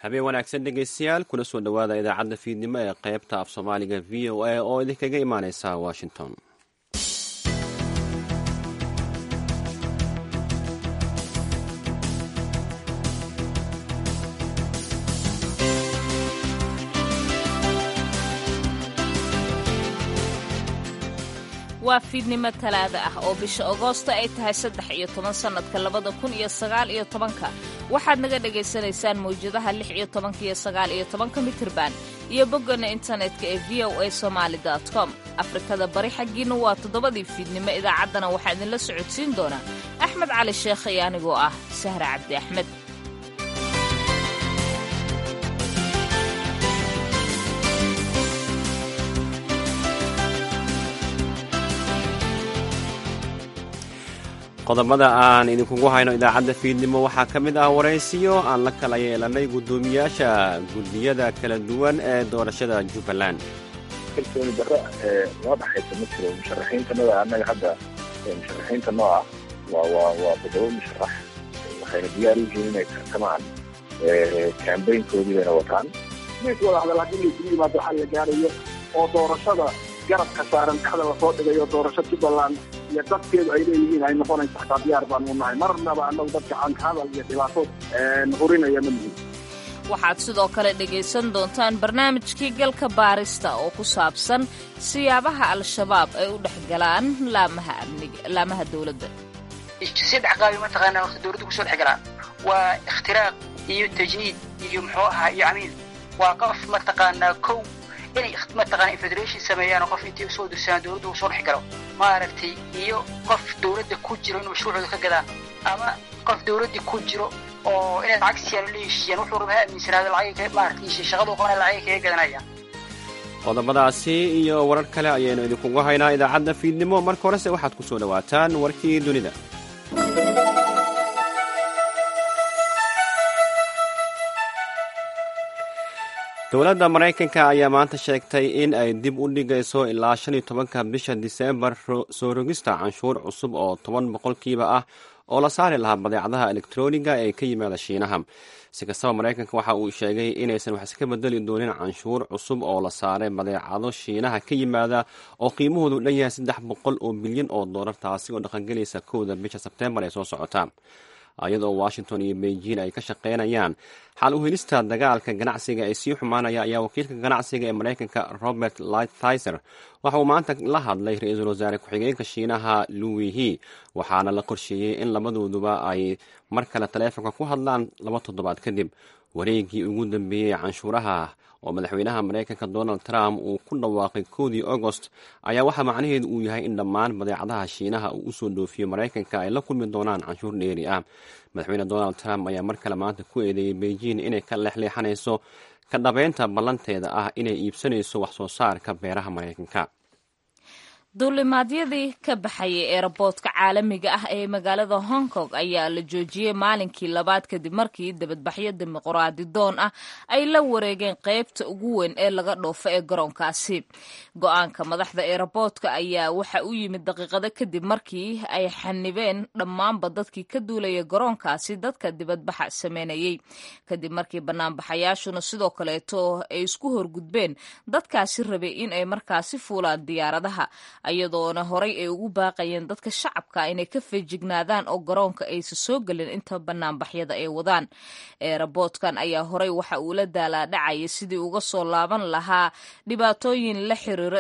habeen wanaagsan dhegaystayaal kuna soo dhowaada idaacadda fiidnimo ee qaybta af soomaaliga v o a oo idinkaga imaaneysa washington waa fiidnimo talaada ah oo bisha agoosto ay tahay saddex iyo toban sannadka labada kun iyo sagaal iyo tobanka waxaad naga dhagaysanaysaan mawjadaha lix iyo tobanka iyo sagaal iyo tobanka mitirban iyo boggana internetka ee v o a somaali com afrikada bari xaggiina waa toddobadii fiidnimo idaacaddana waxaa idinla socodsiin doonaa axmed cali sheekh iyo anigoo ah sahra cabdi axmed qodobada aan idinkugu hayno idaacadda fiidnimo waxaa ka mid ah waraysiyo aan la kala yeelanay guddoomiyaasha guddiyada kala duwan ee doorashada jubbaland kalsooni darro noo dhaxaysa ma jiro musharaxiintanada annaga hadda musharaxiinta noo ah waa waa waa toddoba musharax waxayna diyaar u yihiin inay tartamaan kambaynkoodii bayna wataan mees wada hadal haddii laysugu yimaado waxaa la gaarayo oo doorashada garabka saaran dhexda lasoo dhigayo doorasho jubbaland iyo dadkeedu ay leeyihiin ay noqonayso xataa diyaar baanu nahay marnaba annagu dadka caanka hadal iyo dhibaato hurinaya ma nihin waxaad sidoo kale dhegaysan doontaan barnaamijkii galka baarista oo ku saabsan siyaabaha al-shabaab ay u dhex galaan laamaha amniga laamaha dowladda saddex qaabi mataqaanaa horta dowladda kusoo dhex galaan waa ikhtiraaq iyo tajniid iyo muxuu ahaa iyo camiil waa qof mataqaanaa kow inay mataqaana federation sameeyaan qof intay usoo dirsadaan dowladda uu soo dhex galo maaragtay iyo qof dowladda ku jiro in mashruucooda ka gadaan ama qof dowladda ku jiro oo inay lacag siiyaan la heshiiyaan wuxuu raba ha aaminsanaado lacag maaragtay shaqadu qabana lacag kaga gadanayaan qodobadaasi iyo warar kale ayaynu idinkugu haynaa idaacadda fiidnimo marka horese waxaad ku soo dhowaataan warkii dunida dowladda maraykanka ayaa maanta sheegtay in ay dib u dhigayso ilaa shan iyo tobanka bisha diseembar soo rogista canshuur cusub oo toban boqolkiiba ah oo la saari lahaa badeecadaha elektroniga ee ka yimaada shiinaha si kastaba maraykanka waxa uu sheegay inaysan wax iska bedeli doonin canshuur cusub oo la saaray badeecado shiinaha ka yimaada oo qiimahoodu dhan yahay saddex boqol oo bilyan oo doolar taasi oo dhaqangelaysa kowda bisha sebteembar ee soo socota iyadoo washington iyo beijing ay ka shaqaynayaan xal u helista dagaalka ganacsiga ee sii xumaanaya ayaa wakiilka ganacsiga ee maraykanka robert lighthizer waxa uu maanta la hadlay ra-iisul wasaare ku-xigeenka shiinaha louis he waxaana la qorsheeyey in labadooduba ay mar kale taleefonka ku hadlaan laba toddobaad kadib wareegii ugu dambeeyey canshuuraha oo madaxweynaha maraykanka donald trump uu ku dhawaaqay kowdii agost ayaa waxaa macnaheedu uu yahay in dhammaan badeecadaha shiinaha uu usoo dhoofiyo maraykanka ay la kulmi doonaan canshuur dheeri ah madaxweyne donald trump ayaa mar kale maanta ku eedeeyey beijing inay ka leexleexanayso ka dhabeynta ballanteeda ah inay iibsanayso wax soo saarka beeraha maraykanka duulimaadyadii ka baxayay eeraboodka caalamiga ah ee magaalada hong kong ayaa la joojiyey maalinkii labaad kadib markii dibadbaxyo dimuqraadi doon ah ay la wareegeen qaybta ugu weyn ee laga dhoofo ee garoonkaasi go-aanka madaxda eeraboodka ayaa waxa u yimid daqiiqado kadib markii ay xanibeen dhammaanba dadkii ka duulaya garoonkaasi dadka dibadbaxa sameynayey kadib markii banaanbaxayaashuna sidoo kaleeto ay isku horgudbeen dadkaasi rabay in ay markaasi fuulaan diyaaradaha iyadoona horay ay ugu baaqayeen dadka shacabka inay ka feejignaadaan oo garoonka aysa soo gelin inta banaanbaxyada ay wadaan eeraboodkan ayaa horay waxa uu la daalaadhacayay sidii uga soo laaban lahaa dhibaatooyin la xiriiro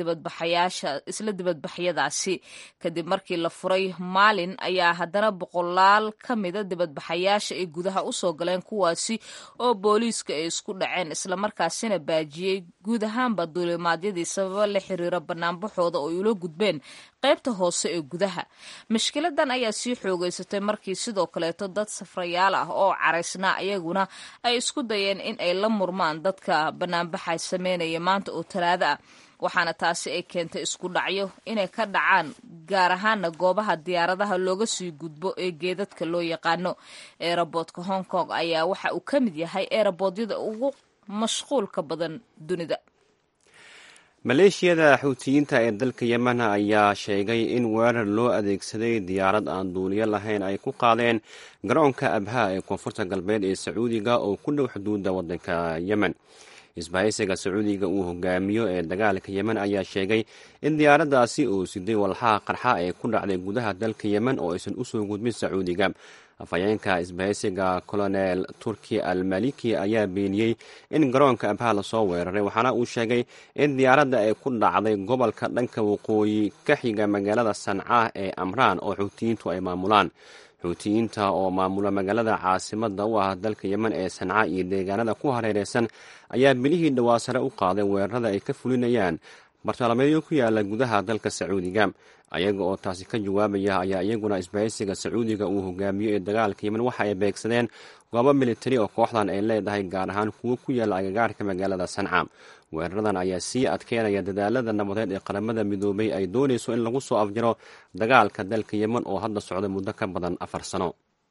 isla dibadbaxyadaasi kadib markii la furay maalin ayaa haddana boqolaal ka mida dibadbaxayaasha ay gudaha usoo galeen kuwaasi oo booliiska ay isku dhaceen islamarkaasina baajiyey guud ahaanba duulimaadyadii sababa la xiriira banaanbaxooda oo ay ula gudbeen qaybta hoose ee gudaha mashkiladan ayaa sii xoogeysatay markii sidoo kaleeto dad safrayaal ah oo caraysnaa ayaguna ay isku dayeen in ay la murmaan dadka banaanbaxa sameynaya maanta oo talaado ah waxaana taasi ay keentay isku dhacyo inay ka dhacaan gaar ahaana goobaha diyaaradaha looga sii gudbo ee geedadka loo yaqaano eeraboodka hong kong ayaa waxa uu ka mid yahay eeraboodiyada ugu mashquulka badan dunida maleeshiyada xuutiyiinta ee dalka yemen ayaa sheegay in weerar loo adeegsaday diyaarad aan duuliyo lahayn ay ku qaadeen garoonka abha ee koonfurta galbeed ee sacuudiga oo ku dhow xuduudda waddanka yemen isbahaysiga sacuudiga uu hogaamiyo ee dagaalka yemen ayaa sheegay in diyaaraddaasi uu siday walxaha qarxa ee ku dhacday gudaha dalka yemen oo aysan usoo gudbin sacuudiga afhayeenka isbahaysiga colonel turki al maliki ayaa beeniyey in garoonka abha lasoo weeraray waxaana uu sheegay in diyaaradda ay ku dhacday gobolka dhanka waqooyi ka xiga magaalada sanca ee amraan oo xuutiyiintu ay maamulaan xuutiyiinta oo maamula magaalada caasimada u ah dalka yemen ee sanca iyo deegaanada ku hareereysan ayaa bilihii dhowaa sare u qaaday weerarada ay ka fulinayaan bartalameedyo ku yaala gudaha dalka sacuudiga ayaga oo taasi ka jawaabaya ayaa iyaguna isbahaysiga sacuudiga uu hogaamiyo ee dagaalka yemen waxa ay beegsadeen goobo militari oo kooxdan ay leedahay gaar ahaan kuwo ku yaala agagaarka magaalada sanca weeraradan ayaa sii adkeynaya dadaalada nabadeed ee qaramada midoobay ay doonayso in lagu soo afjaro dagaalka dalka yemen oo hadda socda muddo ka badan afar sano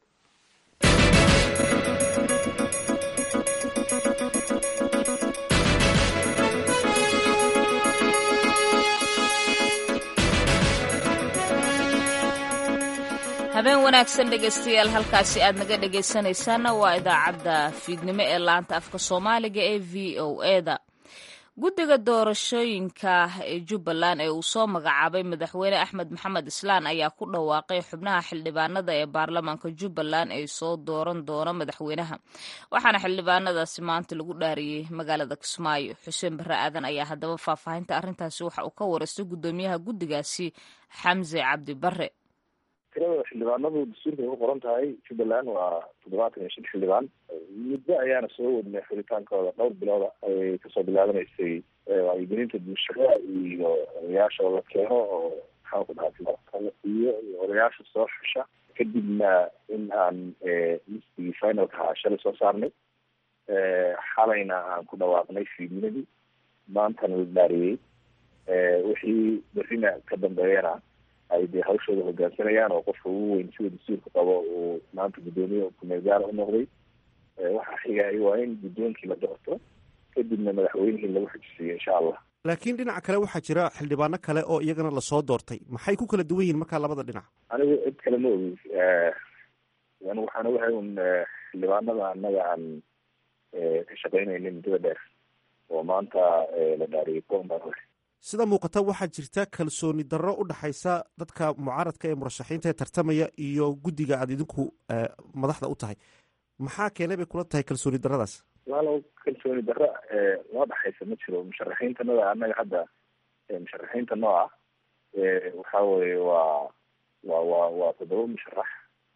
habeen wanaagsan dhegaystayaal halkaasi aad naga dhegaysanaysaanna waa idaacadda fiidnimo ee laanta afka soomaaliga ee v o eda guddiga doorashooyinka ee jubbaland ee uu soo magacaabay madaxweyne axmed maxamed islaan ayaa ku dhawaaqay xubnaha xildhibaanada ee baarlamaanka jubbaland ee soo dooran doona madaxweynaha waxaana xildhibaanadaasi maanta lagu dhaariyey magaalada kismaayo xuseen barre aadan ayaa haddaba faahfaahinta arrintaasi waxa uu ka wareystay guddoomiyaha guddigaasi xamse cabdi barre tirada xildhibaanadu dastuurka ay ku qoran tahay jubbaland waa toddobaatan iyo shan xildhibaan muddo ayaana soo wadnay xuritaankooda dhowr bilooda ayay kasoo bilaabanaysay wacyigelinta bulshada iyo odayaasha oo la keeno oo maxaan ku dhaha iyo odayaasha soo xusha kadibna in aan listigii finalka ahaa shalay soo saarnay xalayna aan ku dhawaaqnay fiidnimadii maantana la dhaariyey wixii berrina ka dambeeyana ay dee hawshooda hogaansanayaan oo qofka ugu weyn sida dastuurka qabo uu maanta guddoomiye kumeel gaara u noqday waxaa xigay waa in guddoonkii la doorto kadibna madaxweynihii lagu xujisiiyo insha allah laakiin dhinaca kale waxaa jira xildhibaano kale oo iyagana lasoo doortay maxay ku kala duwan yihiin markaa labada dhinac anigu cid kale ma ogi anigu waxaan ogahay un xildhibaanada annaga aan ka shaqeynayna muddada dheer oo maanta la dhaariyay kuwan baan ogahay sida muuqata waxaa jirta kalsooni darro u dhaxaysa dadka mucaaradka ee murashaxiinta ee tartamaya iyo guddiga aada idinku madaxda u tahay maxaa keenay bay kula tahay kalsooni darradaas walaalow kalsooni darro loo dhaxaysa ma jiro musharaxiintanada annaga hadda musharaxiinta nooca waxa weye waa wa wa waa toddoba musharax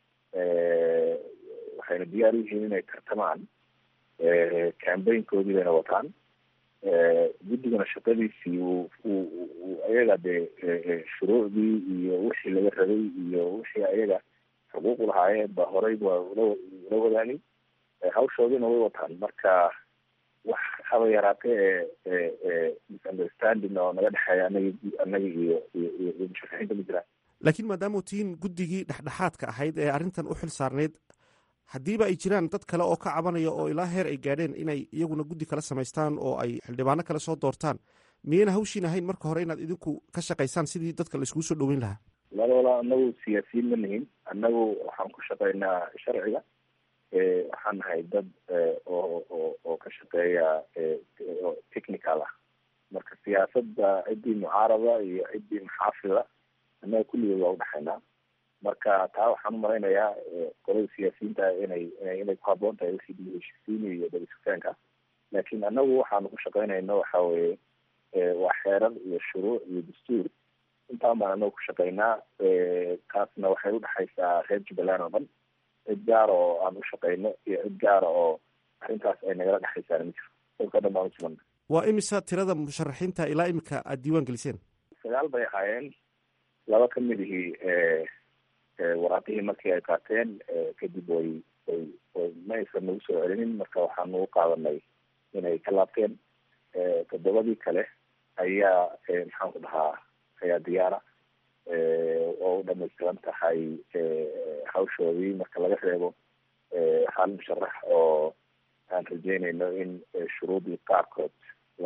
waxayna diyaar u yihiin inay tartamaan cambaynkoodii bayna wataan guddigana shaqadiisii uu ayaga dee shuruucdii iyo wixii laga rabay iyo wixii ayaga xuquuq lahaayeen ba horey waa ula wadaagay hawshoodina way wataan marka wax haba yaraatee ee misunderstanding oo naga dhexeeya anagi annaga iyo iyo iyo musharaxiinta ma jiraan laakiin maadaamau tihiin guddigii dhexdhexaadka ahayd ee arrintan u xil saarneyd haddiiba ay jiraan dad kale oo ka cabanaya oo ilaa heer ay gaadheen inay iyaguna guddi kala samaystaan oo ay xildhibaano kale soo doortaan miyayna hawshiin ahayn marka hore inaad idinku ka shaqaysaan sidii dadka la iskugu soo dhoweyn lahaa wala walaa anagu siyaasiyiin ma nihin annagu waxaan ku shaqaynaa sharciga waxaan nahay dad oo oo oo ka shaqeeya technical ah marka siyaasadda ciddii mucaarada iyo ciddii maxaafida annaga kulligood waa udhexaynaa marka taa waxaan umalaynayaa qolada siyaasiyiinta inay inay ku haboon tahay wixii dib heshiisiin iyo dabasugtaanka laakiin annagu waxaanu ku shaqaynayno waxa weye waa xeerar iyo shuruuc iyo dastuur intaan baan anagu ku shaqaynaa taasna waxay udhexaysaa reer jubbaland oo dhan cid gaara oo aan u shaqayno iyo cid gaara oo arrintaas ay nagala dhexaysaana ma jiro dalka dhan baan usugana waa imisa tirada musharaxiinta ilaa imika aada diiwaan geliseen sagaal bay ahaayeen laba ka mid ihii waraaqihii markii ay qaateen kadib way way way ma aysan nagu soo celinin marka waxaanu u qaadanay inay ka laabteen toddobadii kale ayaa maxaan ku dhahaa ayaa diyaara oo u dhamaystiran tahay hawshoodii marka laga reebo hal musharax oo aan rajeynayno in shuruudii qaarkood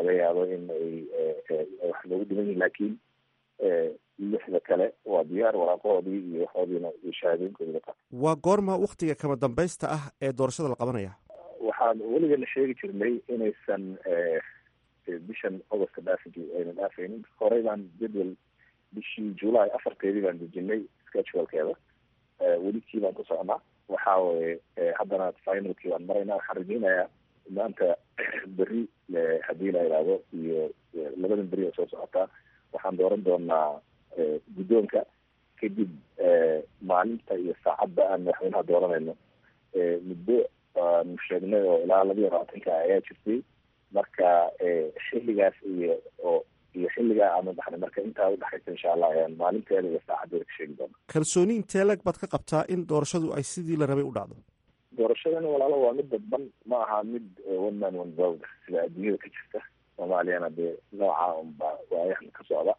laga yaabo in ay wax loogu dhiman yihin laakiin lixda kale waa diyaar waraaqahoodii iyo waxoodiina iyo shahaadooyinkoodii la waa goorma waktiga kama dambaysta ah ee doorashada la qabanaya waxaan weligeena sheegi jirnay inaysan bishan augusta dhaafi ayna dhaafaynin horey baan jadwal bishii july afarteedii baan dejinay schedulkeeda welikii baan ku socnaa waxa weye haddana finalkii baan maraynaa waxaan rajeynayaa maanta beri haddii la idhaahdo iyo labadan beri oo soo socotaa waxaan dooran doonaa guddoonka kadib maalinta iyo saacadda aan madaxweynaha dooranayno muddo aanu sheegnay oo ilaa labiyo labaatanka ayaa jirtay marka xilligaas iyo oo iyo xilligaa aanu dhaxnay marka intaa udhexaysa insha allah ayaan maalinteeda iyo saacadeeda ka sheegi doona kalsooni intee lag baad ka qabtaa in doorashadu ay sidii la rabay u dhacdo doorashadani walaalo waa mid dadban ma aha mid one man one vote sida adduunyada ka jirta soomaaliyana dee nooca unba waayahan ka socda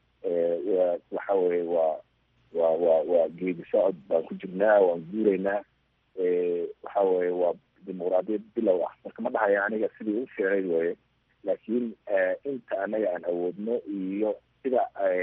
waxa weye waa wa wa waa geedi socod baan ku jirnaa waan guuraynaa waxa weye waa dimuqraadiyad bilow ah marka ma dhahaya aniga sidii u fiicnayd weye laakiin inta anaga aan awoodno iyo sida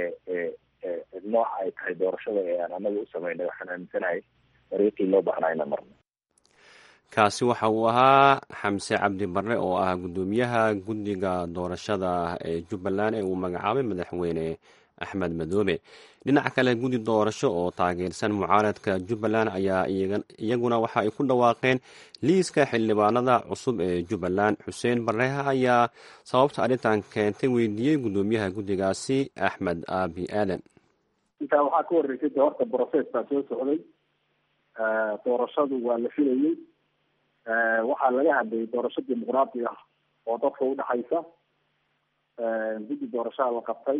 nooca ay tahay doorashada ee aan anaga u sameynay waxaan aaminsanahay dariiqii loo baahnaa ina marno kaasi waxa uu ahaa xamse cabdi barre oo ah guddoomiyaha guddiga doorashada ee jubbaland ee uu magacaabay madaxweyne axmed madoobe dhinaca kale guddi doorasho oo taageersan mucaaradka jubbaland ayaa iyaguna waxa ay ku dhawaaqeen liiska xildhibaanada cusub ee jubbaland xuseen barreha ayaa sababta arrintan keentay weydiiyey guddoomiyaha guddigaasi axmed aabi aadan intaa waxaa ka horreysay de horta brocess baa soo socday doorashadu waa la filayey waxaa laga hadlayay doorasho dimuqraadi ah oo dadka udhexaysa guddi doorashaha la qabtay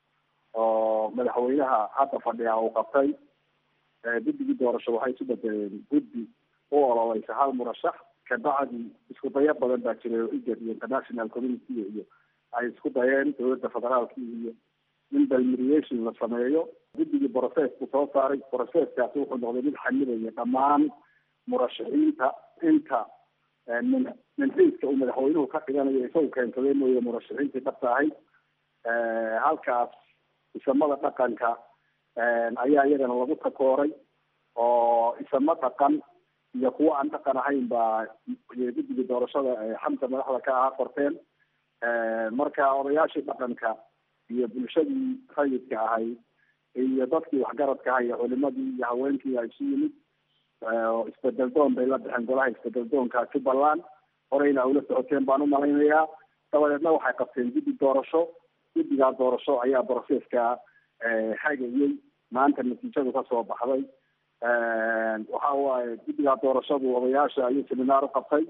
oo madaxweynaha hadda fadhiya uu qabtay guddigii doorasho waxay isu bedeleen guddi u ololeysa hal murashax kabacdi isku dayo badan baa jiray oo igad iyo international community iyo ay isku dayeen dowladda federaalki iyo in balmeriation la sameeyo guddigii brocessku soo saaray brocesskaasi wuxuu noqday mid xamilaya dhammaan murashaxiinta inta min minxiiska uu madaxweynuhu ka dhiganayo isagu keensaday mooye murashaxiintii dhabta ahayd halkaas isamada dhaqanka ayaa iyagana lagu takooray oo isamo dhaqan iyo kuwo aan dhaqan ahayn baa guddiga doorashada xamsa madaxda ka ahaa qorteen marka odayaashii dhaqanka iyo bulshadii rayidka ahayd iyo dadkii waxgaradka aha iyo culimadii iyo haweenkii a isu yimid isbedel doon bay la baxeen golaha isbedel doonka jubbaland horeyna ula socoteen baan umalaynayaa dabadeedna waxay qabteen guddi doorasho guddigaa doorasho ayaa brocesska hagayey maanta natiijadu kasoo baxday waxa waaye guddigaa doorashadu odayaasha ayuu seminaar uqabtay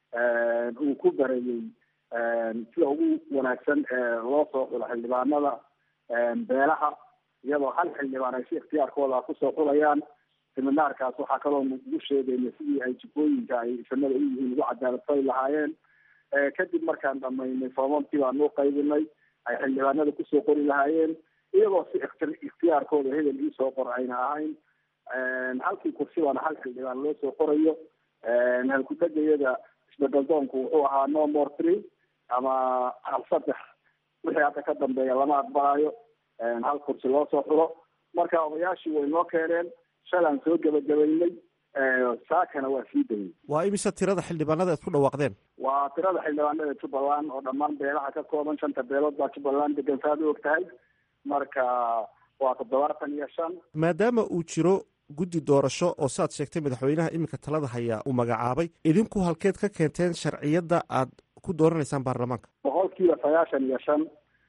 uu ku bareeyey sida ugu wanaagsan loo soo xulo xildhibaanada beelaha iyadoo hal xildhibaan ay si ikhtiyaarkooda kusoo xulayaan seminaarkaas waxaa kaloo ugu sheegayna sidii ay jikooyinka ay isamada u yihiin ugu cadaaladfali lahaayeen kadib markaan dhamaynay foomamkii baanu uqaybinay ay xildhibaanada kusoo qori lahaayeen iyagoo si ikhtiyaarkooda hebel iisoo qor ayna ahayn halkii kursibaana hal xildhibaan loo soo qorayo halkutagayada isbedel doonku wuxuu ahaa no more three ama hal saddex wixii hadda ka dambeeya lama aqbalayo hal kursi loo soo xulo marka odayaashii way noo keeneen shalaan soo gebagabaynay saakana waa sii dayay waa imise tirada xildhibaanada aad ku dhawaaqdeen waa tirada xildhibaanada jubbaland oo dhammaan beelaha ka kooban shanta beelood baa jubbaland degan saad u og tahay marka waa toddobaatan iyo shan maadaama uu jiro guddi doorasho oo saad sheegtay madaxweynaha iminka talada hayaa uu magacaabay idinku halkeed ka keenteen sharciyadda aad ku dooranaysaan baarlamaanka boqol kiiba sagaashan iyo shan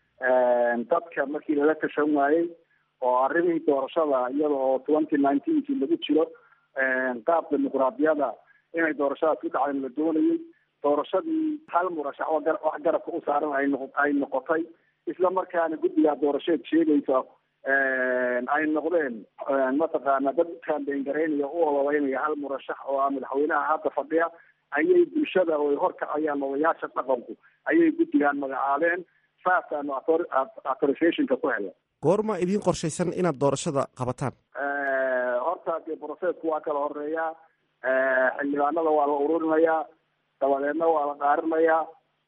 dadka markii lala tashan waayey oo arrimihii doorashada iyada oo twenty nineteenkii lagu jiro qaab dimuqraadiyada inay doorashadaas ku dhacdan la doonayay doorashadii hal murashax wax garabka u saaran ay noq ay noqotay isla markaana guddigaa doorasheed sheegaysa ay noqdeen mataqaana dad kaambeengaraynaya u ololeynaya hal murashax oo ah madaxweynaha hadda fadhiya ayay bulshada oo ay horkacayaan odayaasha dhaqanku ayay guddigaan magacaabeen saasaanu authorizationka ku helay goorma idiin qorshaysan inaad doorashada qabataan horta dee brocessku waa kala horeeyaa xildhibaanada waa la ururinayaa dabadeedna waa la dhaarinayaa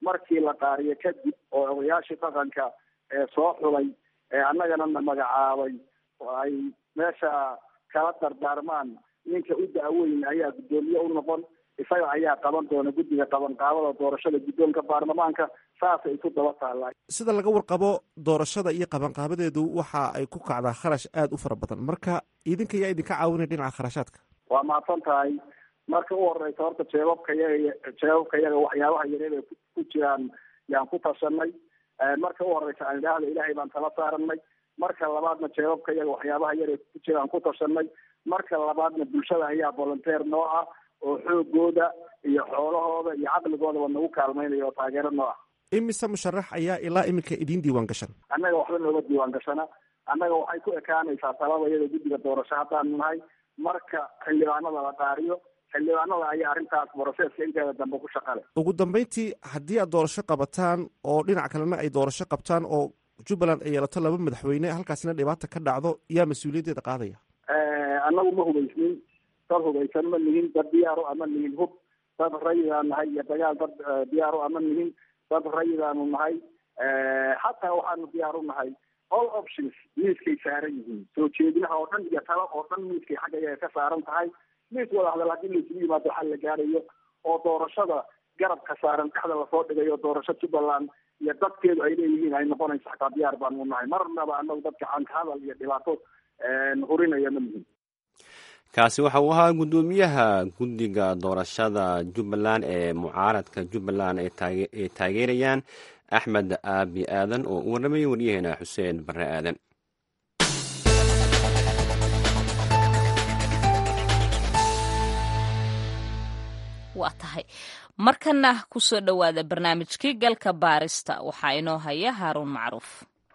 markii la qaariyo kadib oo odayaashii dhaqanka ee soo xulay ee annagana na magacaabay oo ay meesha kala dardaarmaan ninka u da-weyn ayaa guddoomiye u noqon isaga ayaa qaban doona guddiga qabanqaabada doorashada guddoonka baarlamaanka saasay isu daba taallaa sida laga warqabo doorashada iyo qabanqaabadeedu waxa ay ku kacdaa kharash aada u fara badan marka idinka yaa idinka caawinaya dhinaca kharashaadka waa mahadsan tahay marka u horeysa horta jeebabka yaga jeebabka yaga waxyaabaha yareed ay ku jiraan yaan ku tashanay marka u horeysa aan idhaahda ilaahay baan tala saaranay marka labaadna jeebabka yaga waxyaabaha yar ay ku jiraan ku tashanay marka labaadna bulshada ayaa volunteer noo ah oo xoogooda iyo xoolahooda iyo caqligoodaba nagu kaalmaynaya oo taageero noo ah imise musharax ayaa ilaa iminka idiin diiwaan gashan annaga waxba nooga diiwaan gashana annaga waxay ku ekaanaysaa talada iyada guddiga doorasho haddaanu nahay marka xildhibaanada la qaariyo xildhibaanada ayaa arrintaas broseska inteeda dambe ku shaqale ugu dambeyntii haddii aad doorasho qabataan oo dhinac kalena ay doorasho qabtaan oo jubbaland ay yeelato laba madaxweyne halkaasina dhibaata ka dhacdo yaa mas-uuliyaddeeda qaadaya annagu ma hubaysnin dad hubaysan ma nihin dad diyaaro ama nihin hub dad rayidaan nahay iyo dagaal dad diyaaro ama nihin dad rayidaanu nahay xataa waxaanu diyaar u nahay all options miiskay saaran yihiin soo jeedinaha oo dhan iyo talo oo dhan miiskay xagga iyaga ka saaran tahay miis wada hadal haddii laisugu yimaado waxaa la gaarayo oo doorashada garabka saaran dhexda lasoo dhigayo doorasho jubbaland iyo dadkeedu ay leeyihiin ay noqonayso xataa diyaar baanu nahay marnaba anagu dadka canka hadal iyo dhibaato hurinaya ma nihin kaasi waxa uu ahaa guddoomiyaha guddiga doorashada jubbaland ee mucaaradka jubbaland ay taageerayaan axmed aabi aadan oo u warramayay waryaheena xuseen barre aadan waa tahay markana kusoo dhowaada barnaamijkii galka baarista waxaa inoo haya haaruun macruuf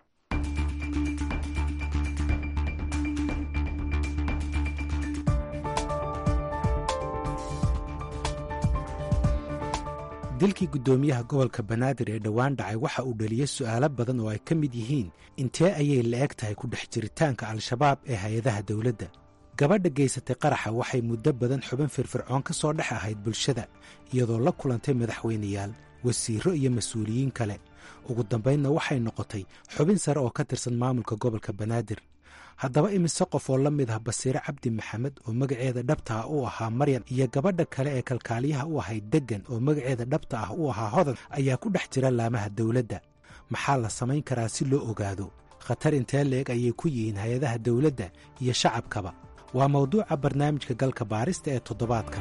dilkii guddoomiyaha gobolka banaadir ee dhowaan dhacay waxa uu dhaliyey su'aalo badan oo ay ka mid yihiin intee ayay la-eg tahay ku dhex jiritaanka al-shabaab ee hay-adaha dawladda gabadha geysatay qaraxa waxay muddo badan xubin firfircoon ka soo dhex ahayd bulshada iyadoo la kulantay madaxweyneyaal wasiirro iyo mas-uuliyiin kale ugu dambaynna waxay noqotay xubin sare oo ka tirsan maamulka gobolka banaadir haddaba imise qof oo la mid ah basiire cabdi maxamed oo magaceeda dhabta ah u ahaa maryan iyo gabadha kale ee kalkaaliyaha u ahayd deggan oo magaceeda dhabta ah u ahaa hodan ayaa ku dhex jira laamaha dawladda maxaa la samayn karaa si loo ogaado khatar intee leeg ayay ku yihiin hay-adaha dawladda iyo shacabkaba waa mawduuca barnaamijka galka baarista ee toddobaadkan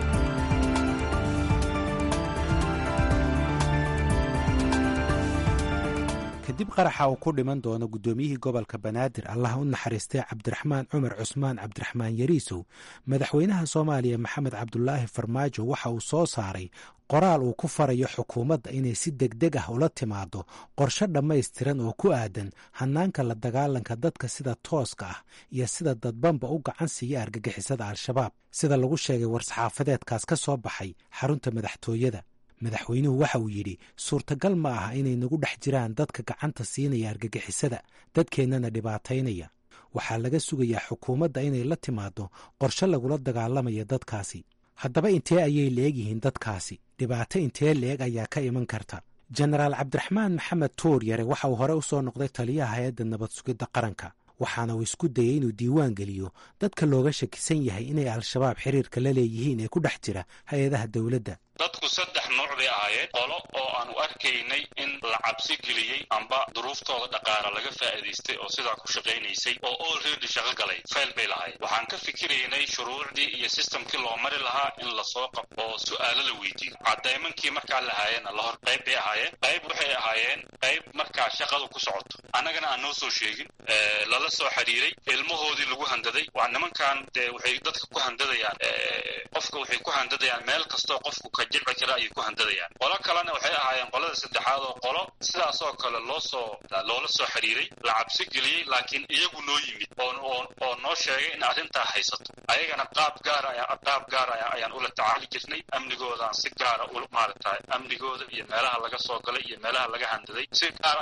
kadib qaraxa uu ku dhiman doono guddoomiyihii gobolka banaadir allah u naxariistay cabdiraxmaan cumar cusmaan cabdiraxmaan yariisow madaxweynaha soomaaliya maxamed cabdulaahi farmaajo waxa uu soo saaray qoraal uu ku farayo xukuumadda inay si degdeg ah ula timaado qorshe dhammaystiran oo ku aadan hannaanka la dagaalanka dadka sida tooska ah iyo sida dadbanba u gacan siiya argagixisada al-shabaab sida lagu sheegay war-saxaafadeedkaas ka soo baxay xarunta madaxtooyada madaxweynuhu waxa uu yidhi suurtagal ma aha inay nagu dhex jiraan dadka gacanta siinaya argagixisada dadkeennana dhibaataynaya waxaa laga sugayaa xukuumadda inay la timaado qorshe lagula dagaalamaya dadkaasi haddaba intee ayay leegyihiin dadkaasi dhibaato intee leeg ayaa ka iman karta jenaraal cabdiraxmaan maxamed tuur yare waxa uu hore u soo noqday taliyaha hay-adda nabad sugidda qaranka waxaana uu isku dayey inuu diiwaan geliyo dadka looga shakisan yahay inay al-shabaab xiriirka la leeyihiin ee ku dhex jira hay-adaha dowladda dadku saddex nooc bay ahaayeen qolo oo aanu arkaynay in la cabsi geliyey amba duruuftooda dhaqaala laga faa'iidaystay oo sidaa ku shaqaynaysay oo olready shaqo galay fayl bay lahayd waxaan ka fikiraynay shuruucdii iyo sistamkii loo mari lahaa in lasoo qabto oo su'aalo la weydiiyo cadaymankii markaa lahaayeenna lahor qayb bay ahaayeen qayb waxay ahaayeen qayb markaa shaqadu ku socoto annagana aan noo soo sheegin lala soo xidhiiray ilmahoodii lagu handaday waa nimankan dee waxay dadka ku handadayaan qofka waxay ku handadayaan meel kastoo qofku ka jilci kara ayay ku handadayaan qolo kalena waxay ahaayeen qolada saddexaad oo qolo sidaas oo kale loo soo loola soo xidhiiray la cabsi geliyey laakiin iyagu noo yimid oo oo noo sheegay in arrintaa haysato ayagana qaab gaara qaab gaara ayaan ula tacaali jirnay amnigoodaan si gaara u maaragtay amnigooda iyo meelaha laga soo galay iyo meelaha laga handaday si gaara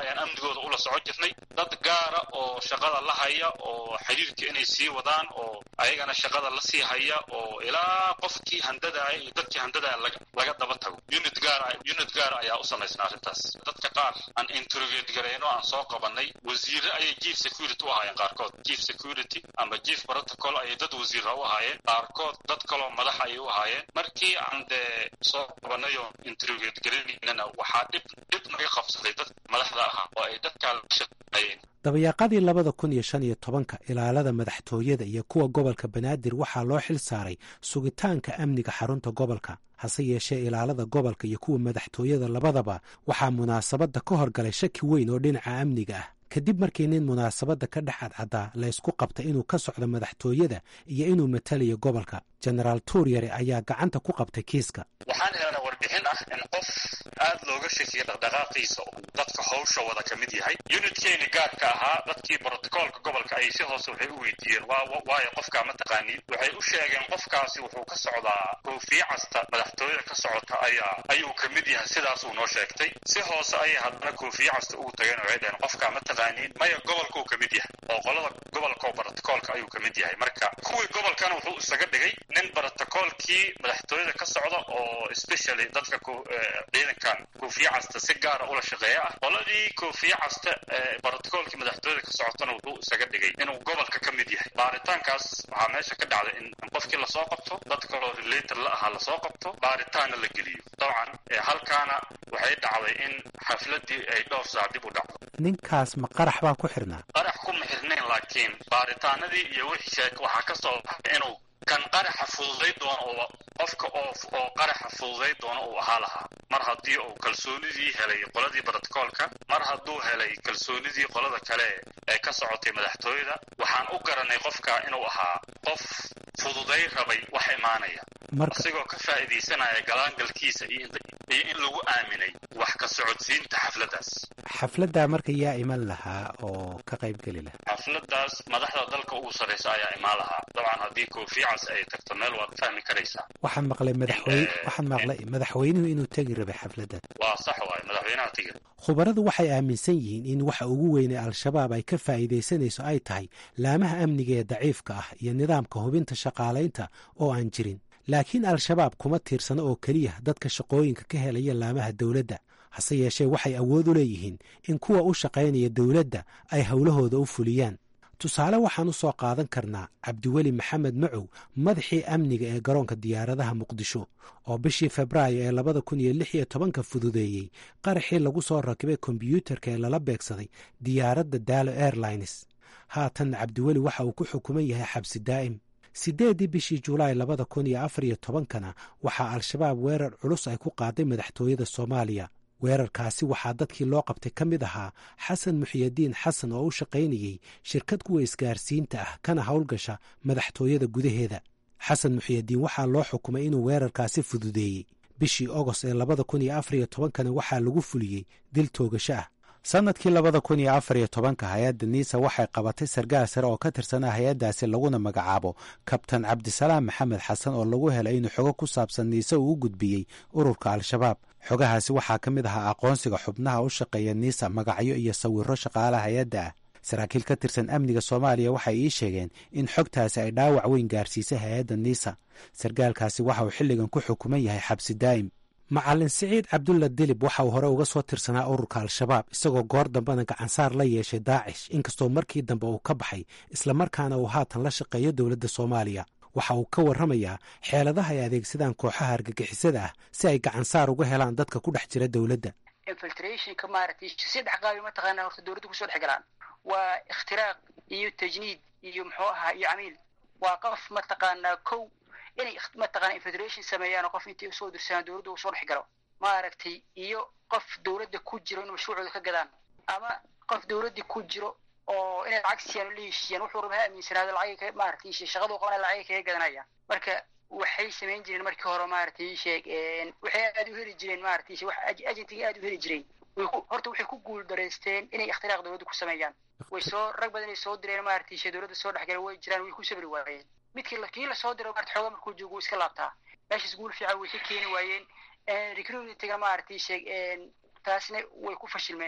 ayaan amnigooda ula socon jirnay dad gaara oo shaqada la haya oo xiriirka inay sii wadaan oo ayagana shaqada la sii haya oo ilaa qofkii handadaaya iyo dadkii handadaaya laga daba tago unit gaara unit gaara ayaa u samaysna arrintaas dadka qaar aan interrogate garayno aan soo qabanay wasiire ayay chief security u ahaayeen qaarkood chief security ama chief protocol ayay dad wasiira u ahaayeen qaarkood dad kaloo madax ayay u ahaayeen markii aan dee soo qabanay oo interrogate garaynana waxaa dhib dhib naga qabsaday dad madaxda ahaa oo ay dadkaa la shaqeeyeen dabayaaqadii labada kun iyo shan iyo tobanka ilaalada madaxtooyada iyo kuwa gobolka banaadir waxaa loo xil saaray sugitaanka amniga xarunta gobolka hase yeeshee ilaalada gobolka iyo kuwa madaxtooyada labadaba waxaa munaasabadda ka horgalay shaki weyn oo dhinaca amniga ah kadib markii nin munaasabadda ka dhex cadcaddaa laysku qabta inuu ka socdo madaxtooyada iyo inuu matalayo gobolka jenaraal tuuryare ayaa gacanta ku qabtay kiiska waxaan helnaa warbixin ah in qof aad looga shakiya dhaqdhaqaaqiisa oo dadka howsha wada ka mid yahay unitkeeni gaarka ahaa dadkii brotocoolka gobolka ayay si hoose waxay u weydiiyeen waayo qofkaa ma taqaaniin waxay u sheegeen qofkaasi wuxuu ka socdaa koofiye casta madaxtooyada ka socota ayaa ayuu ka mid yahay sidaasuu noo sheegtay si hoose ayay haddana koofiye casta ugu tageen waxay dhaheen qofkaa ma taqaaniin maya gobolkuu ka mid yahay oo qolada gobolka oo brotocoolka ayuu ka mid yahay marka kuwii gobolkana wuxuu isaga dhigay nin brotocoolkii madaxtooyada ka socda oo specially dadka ciidankan koofiye casta si gaara ula shaqeeya ah qoladii koofiye casta brotocoolkii madaxtooyada ka socotana wuxuu isaga dhigay inuu gobolka ka mid yahay baaritaankaas waxaa meesha ka dhacday in qofkii lasoo qabto dad kaloo relator la ahaa lasoo qabto baaritaanna la geliyo dabcan halkaana waxay dhacday in xafladii ay dhowr saac dib u dhacdo ninkaas ma qarax baa ku xirnaa qarax kuma xirnayn laakiin baaritaanadii iyo wixii sheeg waxaa ka soo baxay inuu kan qaraxa fududay doono oo qofka oo oo qaraxa fududay doono uu ahaa lahaa mar haddii uu kalsoonidii helay qoladii brotocoolka mar hadduu helay kalsoonidii qolada kale ee ka socotay madaxtooyada waxaan u garanay qofka inuu ahaa qof fududay rabay wax imaanaya asigoo ka faa'iidaysanaya galaangalkiisa iyo in lagu aaminay wax ka socodsiinta xafladdaas xafladdaa marka yaa iman lahaa oo ka qayb geli lahaa xafladdaas madaxda dalka ugu sarraysa ayaa imaan lahaa dabcan haddii koofiyacas ay tagto meel waad fahmi karaysaa waxaan maqlay madaxweyne waxaan maqlay madaxweynuhu inuu tegi rabay xafladdan waa sax waaye madaxweynaha tegi khubaradu waxay aaminsan yihiin in waxa ugu weynay al-shabaab ay ka faa'iidaysanayso ay tahay laamaha amniga ee daciifka ah iyo nidaamka hubinta shaqaalaynta oo aan jirin laakiin al-shabaab kuma tiirsano oo keliya dadka shaqooyinka ka helaya laamaha dowladda hase yeeshee waxay awood u leeyihiin in kuwa u shaqaynaya dowladda ay howlahooda u fuliyaan tusaale waxaan u soo qaadan karnaa cabdiweli maxamed macow madaxii amniga ee garoonka diyaaradaha muqdisho oo bishii febraayo ee labada kun iyo lix iyo tobanka fududeeyey qaraxii lagu soo rakibay kombyuutarka ee lala beegsaday diyaaradda daalo airlines haatan cabdiweli waxa uu ku xukuman yahay xabsi daa'im siddeeddii bishii julaay labada kun iyo afar iyo tobankana waxaa al-shabaab weerar culus ay ku qaaday madaxtooyada soomaaliya weerarkaasi waxaa dadkii loo qabtay ka mid ahaa xasan muxiyadiin xasan oo u shaqaynayey shirkad kuwa isgaarsiinta ah kana howlgasha madaxtooyada gudaheeda xasan muxiyadiin waxaa loo xukumay inuu weerarkaasi fududeeyey bishii ogost ee labada kun iyo afar iyo tobankana waxaa lagu fuliyey dil toogasho ah sannadkii labada kun iyo afar iyo tobanka hay-adda niisa waxay qabatay sargaal sare oo ka tirsanaa hay-addaasi laguna magacaabo kabtan cabdisalaam maxamed xasan oo lagu helay inuu xogo ku saabsan niise uu u gudbiyey ururka al-shabaab xogahaasi waxaa ka mid ahaa aqoonsiga xubnaha u shaqeeya niisa magacyo iyo sawiro shaqaalaha hay-adda ah saraakiil ka tirsan amniga soomaaliya waxay ii sheegeen in xogtaasi ay dhaawac weyn gaarsiisay hay-adda niisa sargaalkaasi waxa uu xilligan ku xukuman yahay xabsi daa'im macalin siciid cabdulla dilib waxa uu hore uga soo tirsanaa ururka al-shabaab isagoo goor dambena gacansaar la yeeshay daacish inkastoo markii dambe uu ka baxay islamarkaana uu haatan la shaqeeyo dowladda soomaaliya waxa uu ka warramayaa xeeladaha ay adeegsadaan kooxaha argagixisada ah si ay gacansaar uga helaan dadka ku dhex jira dowladda infiltrationka maaragtay saddex qaabi mataqaanaa horta dowladda kusoo dhex galaan waa ikhtiraaq iyo tajniid iyo muxuu ahaa iyo camiil waa qof mataqaanaa kow inay mataqaana infiltration sameeyaan qof intay usoo dirsadaan dowladda uu soo dhex galo maaragtay iyo qof dowladda ku jiro in mashruucooda ka gadaan ama qof dowladda ku jiro oo inay lacag siiyaan oo la heshiiyaan wuxuu raba ha aaminsanaado lacag maaragtay shaqadu qabana lacag kaga gadanaya marka waxay samayn jireen markii hore maaragtay sheeg waxay aad u heli jireen maaragtay wax agentiga aad u heli jireen horta waxay ku guul dareysteen inay ikhtiraaq dowladda ku sameeyaan way soo rag badan ay soo direen maaragtay shee dowladda soo dhexgala way jiraan way ku sabri waayeen midkii kii lasoo diro maarata xoogaa markuu joogo wuu iska laabtaa meeshaas guul fiican way ka keeni waayeen recruitingna maaragtay sheeg taasna way ku fashilmeen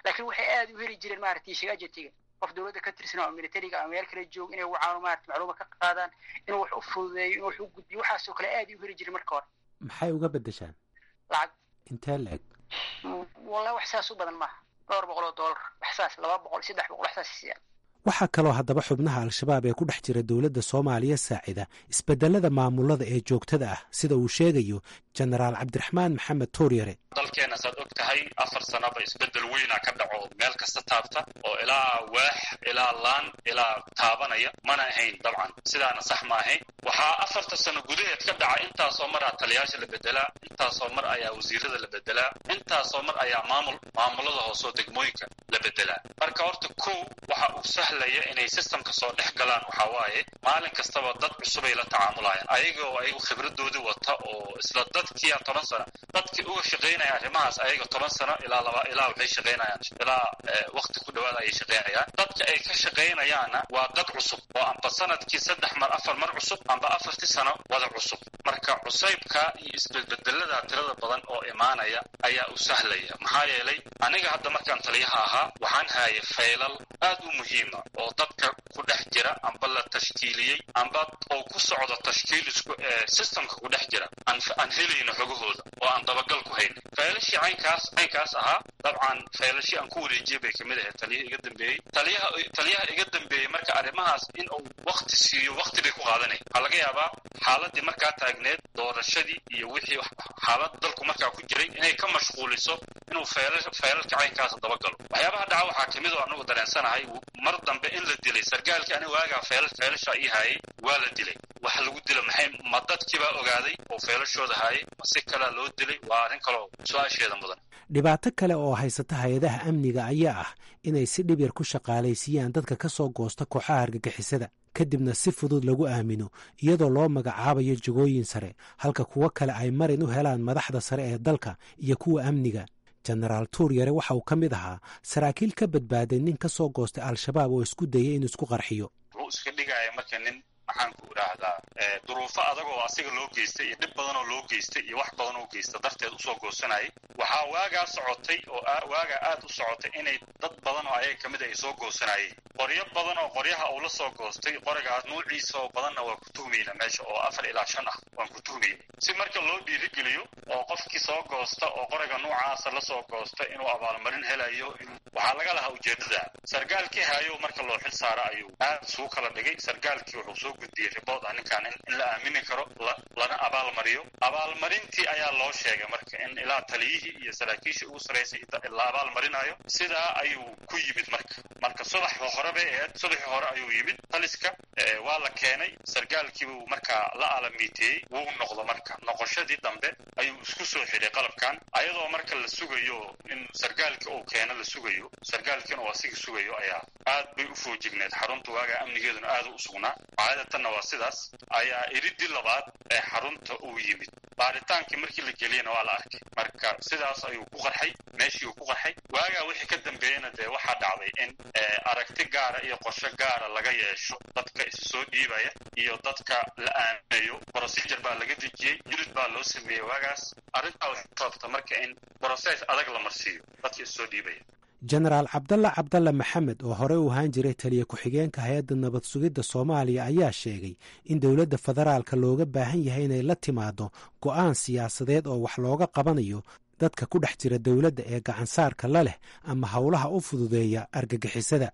laakiin waxay aad u heli jireen maaragtay shagaajatiga qof dowladda ka tirsan oo militariga ama meel kale joog inay wacaano maarata macluumaad ka qaadaan inuu wax u fududeeyo inuu wax u gudbiyo waxaasoo kale aad u heli jireen marka hore maxay uga beddeshaan lacag intee la-eg wallahi wax saas u badan maaha dhowr boqol oo dollar wax saas laba boqol saddex boqol wax saas siiyaan waxaa kaloo haddaba xubnaha al-shabaab ee ku dhex jira dowladda soomaaliya saacida isbedelada maamulada ee joogtada ah sida uu sheegayo jenaraal cabdiraxmaan maxamed tuuryare dalkeenna saad og tahay afar sanaba isbedel weyna ka dhaco meel kasta taabta oo ilaa waax ilaa laan ilaa taabanaya mana ahayn dabcan sidaana sax ma ahayn waxaa afarta sano gudaheed ka dhaca intaasoo mar aa taliyaasha la bedelaa intaasoo mar ayaa wasiirada la bedelaa intaasoo mar ayaa maamul maamulada hoosoo degmooyinka la bedelaa marka horta kow waxa uu sahlaya inay sistamka soo dhex galaan waxaa waaye maalin kastaba dad cusubay la tacaamulayaan ayaga oo ayagu khibradoodii wata oo isla dadkiia toban sano dadkii uga shaqaynaya arrimahaas ayaga toban sano ilaa laba ilaa waxay shaqaynayaan ilaa wakti ku dhawaada ayay shaqaynayaan dadka ay ka shaqaynayaanna waa dad cusub oo amba sanadkii saddex mar afar mar cusub amba afartii sano wada cusub marka cusaybka iyo isbedbedelada tirada badan oo imaanaya ayaa u sahlaya maxaa yeelay aniga hadda markaan taliyaha ahaa waxaan haaya faylal aad u muhiima oo dadka ku dhex jira amba la tashkiiliyey amba oo ku socda tashkiilisku ee systemka ku dhex jira aan helayno xogahooda oo aan dabagal ku hayna faylashii caynkaas caynkaas ahaa dabcan faylashii aan ku wareejiyey bay kamid ahayd taliyaha iga dambeeyey taliyaha taliyaha iga dambeeyey marka arrimahaas in uu wakti siiyo wakti bay ku qaadanaya waxaa laga yaabaa xaaladii markaa taagneed doorashadii iyo wixii xaalada dalku markaa ku jiray inay ka mashquuliso inuu fayla faylalka caynkaasa dabagalo waxyaabaha dhaca waxaa kamid oo anagu dareensanahay mar dambe in la dilay sargaalkii aniga waagaa fayl faylasha ii haayay waa la dilay waxa lagu dila maxay ma dadkiibaa ogaaday oo faylashooda haayay ma si kalea loo dilay waa arrin kaloo su-aasheeda mudan dhibaato kale oo haysata hay-adaha amniga ayaa ah inay si dhib yar ku shaqaalaysiiyaan dadka ka soo goosta kooxaha argagixisada kadibna si fudud lagu aamino iyadoo loo magacaabayo jagooyin sare halka kuwo kale ay marin u helaan madaxda sare ee dalka iyo kuwa amniga jenaraal tuuryare waxa uu ka mid ahaa saraakiil ka badbaaday nin ka soo goostay al-shabaab oo isku dayay inuu isku qarxiyo wuxuu iska dhigaya marka nin maxaan ku idhaahdaa duruufo adag oo asiga loo geystay iyo dhib badan oo loo geystay iyo wax badan oo geysta darteed usoo goosanayay waxaa waagaa socotay oo waagaa aad u socotay inay dad badan oo ayaga kamid ay soo goosanayeen qoryo badan oo qoryaha uu la soo goostay qorigaas nuuciisa oo badanna waa ku tuhmayna meesha oo afar ilaa shan ah waan ku tuhmayna si marka loo dhiirigeliyo oo qofkii soo goosta oo qoriga nuucaasa lasoo goosta inuu abaalmarin helayo waxaa laga lahaa ujeedada sargaalkii haayo marka loo xil saara ayuu aad suu kala dhigay sargaalkii wuxuu soo gudbiyey ribood ah ninkaan in la aamini karo lana abaalmariyo abaalmarintii ayaa loo sheegay marka in ilaa taliyihii iyo saraakiishii ugu saraysay la abaalmarinayo sidaa ayuu ku yimid marka marka subax hore bay ahayd subaxii hore ayuu yimid taliska waa la keenay sargaalkiibuu markaa la alamiiteeyey wuu noqdo marka noqoshadii dambe ayuu isku soo xidhay qalabkan ayadoo marka la sugayo in sargaalkii uu keeno la sugayo sargaalkiina uu asiga sugayo ayaa aad bay u foojigneed xarunta waagaa amnigeeduna aad u sugnaa caadatanna waa sidaas ayaa iridii labaad ee xarunta uu yimid baaritaankii markii la geliyena waa la arkay marka sidaas ayuu ku qarxay meeshii uu ku qarxay waagaa wixii ka dambeeyena dee waxaa dhacday in aragti gaara iyo qorsho gaara laga yeesho dadka isu soo dhiibaya iyo dadka la aaminayo procedure baa laga dejiyey unit baa loo sameeyey waagaas arrintaa waxay sababta marka in process adag la marsiiyo dadka isu soo dhiibaya jenaraal cabdalla cabdalla maxamed oo horey u ahaan jiray taliya ku-xigeenka hay-adda nabad sugidda soomaaliya ayaa sheegay in dowladda federaalka looga baahan yahay inay la timaado go'aan siyaasadeed oo wax looga qabanayo dadka ku dhex jira dowladda ee gacansaarka la leh ama howlaha u fududeeya argagixisada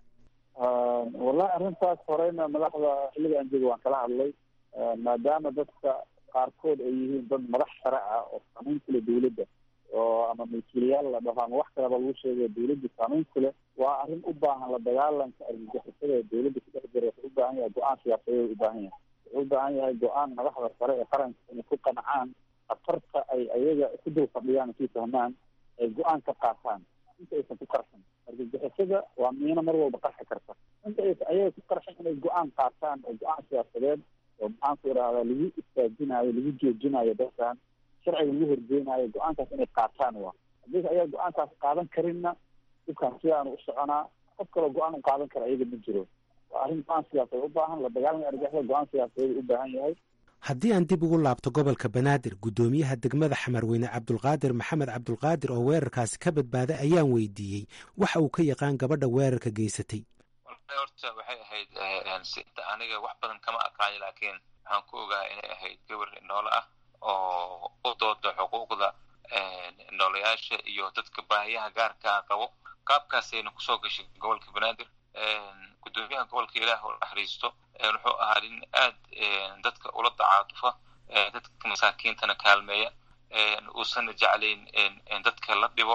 wallahi arrintaas horeyna madaxda xilliga aan jooga waan kala hadlay maadaama dadka qaarkood ay yihiin dad madax sare ah oo saamayn ku leh dowladda oo ama milkiilayaal la dhaho ama wax kaleba lagu sheegayo dowladda saamayn ku leh waa arrin u baahan la dagaalanka argagixisada ee dowladda ku dhex jira wuxuu u baahan yahay go-aan siyaasadeed u baahan yahay wuxuu u baahan yahay go-aan madaxda sare ee qaranka inay ku qancaan khatarta ay ayaga ku dul fadhiyaan kii fahmaan ay go-aan ka qaataan inta aysan ku qarxin argagixisada waa miino mar walba qarxi karta inta aysan ayaga ku qarxin inay go-aan qaataan oo go-aan siyaasadeed oo maxaanku idhahdaa lagu istaajinayo lagu joojinayo dadkan sharciga lagu horgeynayo go-aankaas inay qaataan waa haddii ayaa go-aankaas qaadan karinna dhibkaan sidaanu u soconaa qof kaloo go-aan u qaadan kara ayaga ma jiro waa arrin go-aan siyaasadeed u baahan la dagaalanka argagixisada go-aan siyaasadeed u baahan yahay haddii aan dib ugu laabto gobolka banaadir guddoomiyaha degmada xamarweyne cabdulqaadir maxamed cabdulqaadir oo weerarkaasi ka badbaaday ayaan weydiiyey waxa uu ka yaqaan gabadha weerarka geysatay horta waxay ahayd sinta aniga wax badan kama aqaani laakiin waxaan ku ogaa inay ahayd gabar noole ah oo u dooda xuquuqda noolayaasha iyo dadka baahiyaha gaarkaa qabo qaabkaasayna kusoo gashay gobolka banaadir guddoomiyaha gobolka ilaah oo naxariisto wuxuu ahaa nin aad dadka ula dacaatufa dadka masaakiintana kaalmeeya uusanna jeclayn dadka la dhibo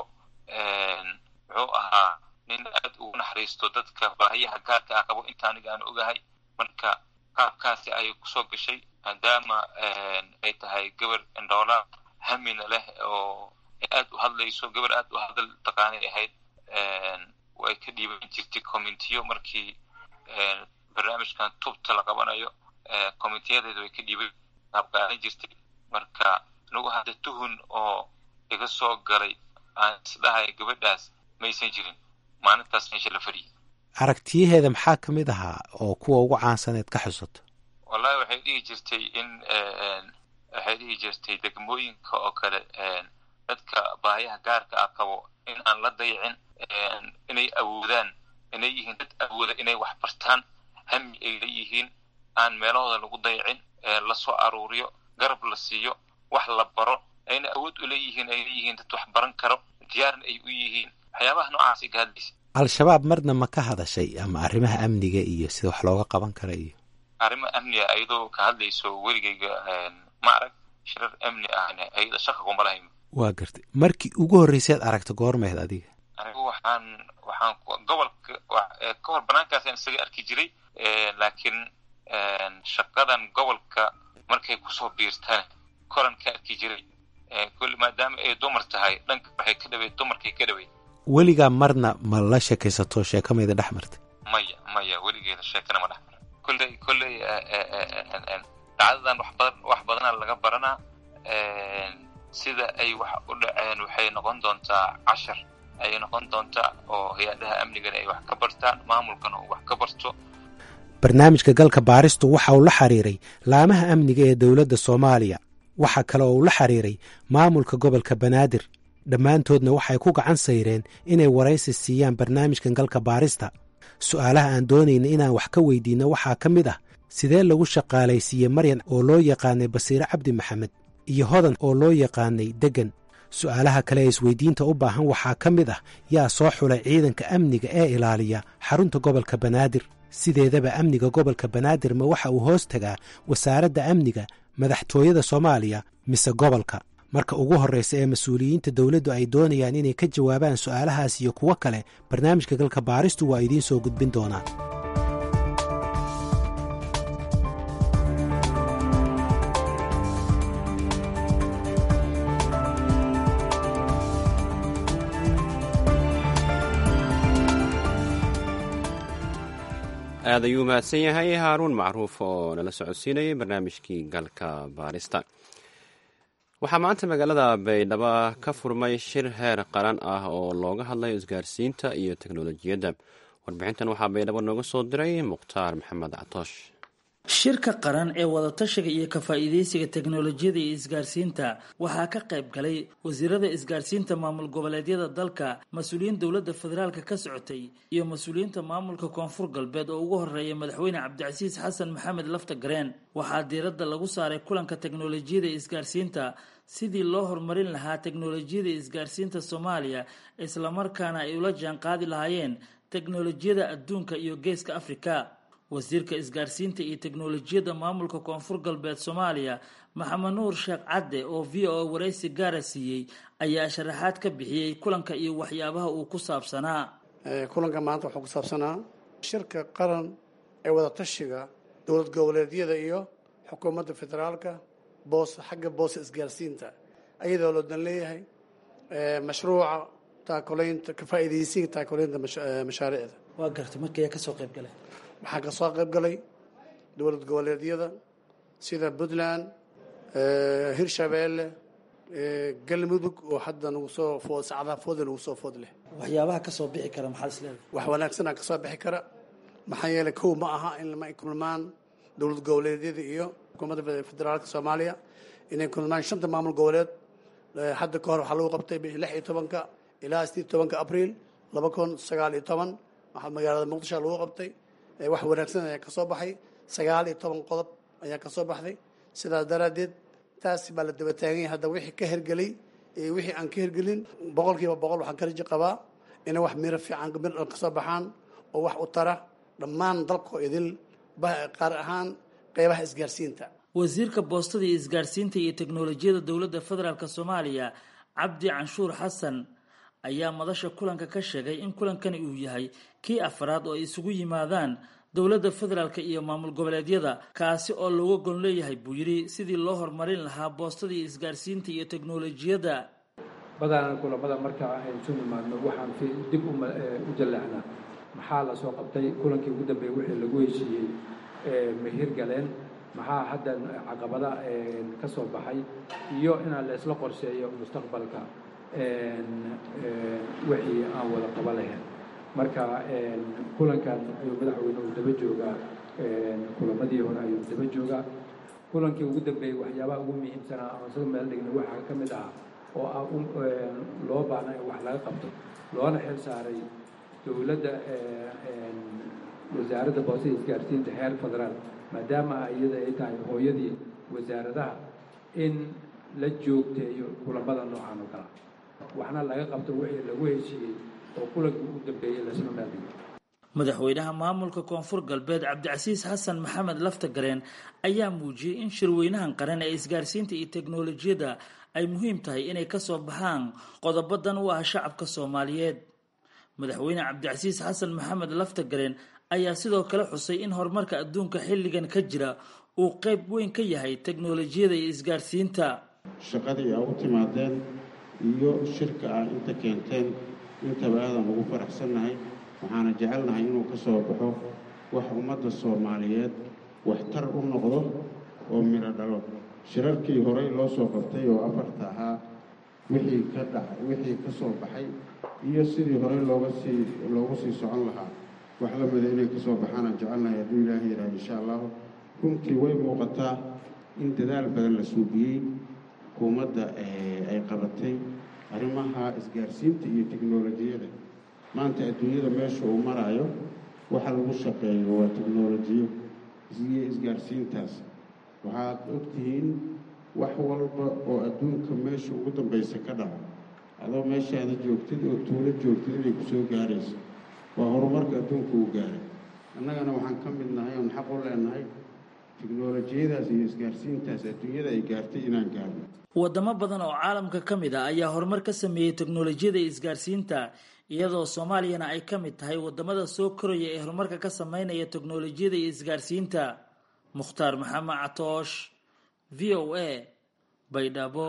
wuxuu ahaa nin aad ugu naxariisto dadka baahiyaha gaarka ah qabo inta aniga aan ogahay marka qaabkaasi ayay kusoo gashay maadaama ay tahay gabar indhoola hamina leh oo aad u hadlayso gabar aad u hadal taqaanay ahayd way ka dhiiban jirtay communitiyo markii barnaamijkan tubta la qabanayo communitiyadeeda way ka dhiiban qaabqaadan jirtay marka anigu hadda tuhun oo iga soo galay aan isdhahay gabadhaas maysan jirin maalintaas meesha la fadhiyay aragtiyaheeda maxaa ka mid ahaa oo kuwa ugu caansaneed ka xusato wallahi waxay dhihi jirtay in waxay dhihi jirtay degmooyinka oo kale dadka baahiyaha gaarka ah qabo in aan la dayicin inay awoodaan inay yihiin dad awooda inay wax bartaan hami ay leeyihiin aan meelahooda lagu dayicin lasoo aruuriyo garab la siiyo wax la baro ayna awood u leeyihiin ay leeyihiin dad wax baran karo diyaarna ay u yihiin waxyaabaha noocaasay ka hadlaysa al-shabaab marna ma ka hadashay ama arrimaha amniga iyo sida wax looga qaban kara iyo arrimo amniga ayadoo ka hadlayso weligayga ma arag shirar amni ahna ayada shaka kuma lahayn waa gartay markii ugu horreyseed aragta goormeed adiga anigu waxaan waxaan gobolka ka hor banaankaasaan isaga arki jiray laakiin shaqadan gobolka markay kusoo biirtaan koran ka arki jiray kulli maadaama ay dumar tahay dhanka waxay ka dhaweyd dumarkay ka dhaweyd weligaa marna ma la sheekaysato sheeka mayda dhex martay maya maya weligeeda sheekana ma dhex mara kolley kolley dhacdadan wax badan wax badanaa laga baranaa sida ay wax u dhaceen waxay noqon doontaa cashar ayay noqon doontaa oo hay-adaha amnigana ay wax ka bartaan maamulkana uu wax ka barto barnaamijka galka baaristu waxa uu la xiriiray laamaha amniga ee dowladda soomaaliya waxaa kale oo uu la xiriiray maamulka gobolka banaadir dhammaantoodna waxay ku gacan sayreen inay waraysi siiyaan barnaamijkan galka baarista su'aalaha aan doonayna inaan wax ka weydiinno waxaa ka mid ah sidee lagu shaqaalaysiiyey maryan oo loo yaqaanay basiire cabdi maxamed iyo hodan oo loo yaqaanay deggan su'aalaha kale ee isweydiinta u baahan waxaa ka mid ah yaa soo xulay ciidanka amniga ee ilaaliya xarunta gobolka banaadir sideedaba amniga gobolka banaadir ma waxa uu hoos tagaa wasaaradda amniga madaxtooyada soomaaliya mise gobolka marka ugu horreysa ee mas-uuliyiinta dowladdu ay doonayaan inay ka jawaabaan su'aalahaas iyo kuwo kale barnaamijka galka baaristu waa idiin soo gudbin doonaa aad ayuu mahadsan yahay haaruun macruuf oo nala socodsiinayay barnaamijkii galka baarista waxaa maanta magaalada baydhabo ka furmay shir heer qaran ah oo looga hadlayo isgaarsiinta iyo teknolojiyadda warbixintan waxaa baydhabo nooga soo diray mukhtaar maxamed catoosh shirka qaran ee wadatashiga iyo ka faa'iidaysiga teknolojiyada iyo isgaarsiinta waxaa ka qayb galay wasiirada isgaarsiinta maamul goboleedyada dalka mas-uuliyiin dowladda federaalka ka socotay iyo mas-uuliyiinta maamulka koonfur galbeed oo ugu horeeya madaxweyne cabdicasiis xasan maxamed lafta gareen waxaa diiradda lagu saaray kulanka teknolojiyada iyo isgaarsiinta sidii loo horumarin lahaa teknolojiyada isgaarsiinta soomaaliya islamarkaana ay ula jaan qaadi lahaayeen teknolojiyada adduunka iyo geeska afrika wasiirka isgaarsiinta iyo teknolojiyadda maamulka koonfur galbeed soomaaliya maxamed nuur sheekh cadde oo v o a waraysi gaara siiyey ayaa sharaxaad ka bixiyey kulanka iyo waxyaabaha uu ku saabsanaa kulanka maanta wuxuu ku saabsanaa shirka qaran ee wadatashiga dowlad goboleedyada iyo xukuumadda federaalka boos xagga boosa isgaarsiinta ayadoo loo dan leeyahay mashruuca taakulaynta ka faa'iidaysiga taakulaynta mashaariicda waa gartay markaya kasoo qayb galay waxaa ka soo qayb galay dowlad goboleedyada sida puntland hirshabeelle galmudug oo hadda nagu soo food sacdaa fooda nagu soo food leh waxyaabaha kasoo bixi kara maxaa is leedahay wax wanaagsanaa kasoo bixi kara maxaa yeelay kow ma aha in lama kulmaan dowlad goboleedyada iyo xukuumadda federaalka soomaaliya inay kulmaan shanta maamul goboleed hadda ka hor waxaa lagu qabtay bishii lix iyo tobanka ilaa sideed tobanka abriil laba kun sagaal iyo toban waxaa magaalada muqdisho lagu qabtay wax wanaagsan ayaa kasoo baxay sagaal iyo toban qodob ayaa kasoo baxday sidaas daraaddeed taas baa la daba taagan yahay hadda wixii ka hergelay iyo wixii aan ka hergelin boqol kiiba boqol waxaan ka raji qabaa inay wax miro fiican mir dhan kasoo baxaan oo wax u tara dhammaan dalkoo idil qaar ahaan qeybaha isgaarsiinta wasiirka boostada iyo isgaarsiinta iyo teknolojiyada dowladda federaalk soomaaliya cabdi canshuur xasan ayaa madasha kulanka ka sheegay in kulankani uu yahay kii afraad oo ay isugu yimaadaan dowladda federaalk iyo maamul goboleedyada kaasi oo looga gon leeyahay buu yidhi sidii loo horumarin lahaa boostada iyo isgaarsiinta iyo teknolojiyadda badanaan kulamada marka aynu isu nimaadno waxaan dib u jalleecnaa maxaa la soo qabtay kulankii ugu dambeeyey wixii lagu heshiiyey mahir galeen maxaa hadda caqabada ka soo baxay iyo inaan la isla qorsheeyo mustaqbalka wixii aan wada qaba lahayn marka kulankan ayuu madaxweyne uu daba joogaa kulamadii hore ayuu daba joogaa kulankii ugu dambeeyey waxyaabaha ugu muhiimsanaa aan isaga meel dhigna waxaa ka mid ah oo ah loo baahna in wax laga qabto loona xil saaray dowladda wasaaradda boosada isgaarsiinta heer federaal maadaama iyada ay tahay hooyadii wasaaradaha in la joogteeyo kulamada noocan oo kala waxna laga qabto wixii lagu heshiiyey oo kulankii ugu dambeeyey laisla meeldhigo madaxweynaha maamulka koonfur galbeed cabdicasiis xasan maxamed laftagareen ayaa muujiyey in shirweynahan qaran ee isgaarsiinta iyo teknolojiyadda ay muhiim tahay inay kasoo baxaan qodobadan u ah shacabka soomaaliyeed madaxweyne cabdicasiis xasan maxamed laftagareen ayaa sidoo kale xusay in horumarka adduunka xilligan ka jira uu qayb weyn ka yahay teknolojiyada iyo isgaarsiinta shaqadii aa u timaadeen iyo shirka ah inta keenteen intaba aadan ugu faraxsannahay waxaana jecelnahay inuu ka soo baxo wax ummadda soomaaliyeed waxtar u noqdo oo midho dhalo shirarkii horey loo soo qabtay oo afarta ahaa wixii ka dhaca wixii ka soo baxay iyo sidii horey looga sii loogu sii socon lahaa wax la mida inay ka soo baxaanaan jecelnahay hadduu ilaaha yidhaha insha allahu runtii way muuqataa in dadaal badan la suubiyey xukuumadda ay qabatay arrimaha isgaarsiinta iyo teknolojiyada maanta adduunyada meesha uu maraayo waxa lagu shaqeeyo waa teknolojiyo iyo isgaarsiintaas waxaad ogtihiin wax walba oo adduunka meesha ugu dambaysa ka dhaco adoo meeshaada joogtid oo tuulo joogtid inay ku soo gaarayso waa horumarka adduunka uu gaaray annagana waxaan ka mid nahay oon xaq u leenahay teknolojiyadaas iyo isgaarsiintaas adduunyada ay gaartay inaan gaarno wadamo badan oo caalamka ka mid ah ayaa horumar ka sameeyey teknolojiyada iyo isgaarsiinta iyadoo soomaaliyana ay ka mid tahay wadamada soo koraya ee horumarka ka sameynaya teknolojiyada iyo isgaarsiinta mukhtaar maxamed catoosh v o a baydhabo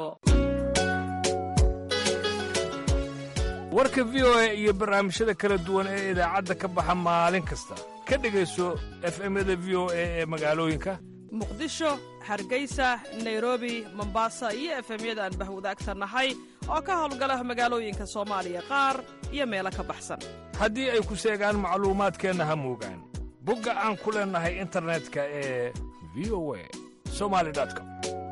warka v o a iyo barnaamijyada kala duwan ee idaacadda ka baxa maalin kasta ka dhegayso efemyada v o a ee magaalooyinka muqdisho hargeysa nairobi mombasa iyo efemyada aan bahwadaagsannahay oo ka howlgala magaalooyinka soomaaliya qaar iyo meelo ka baxsan haddii ay ku seegaan macluumaadkeenna ha moogaan bogga aan ku leennahay internetka ee v o a somali com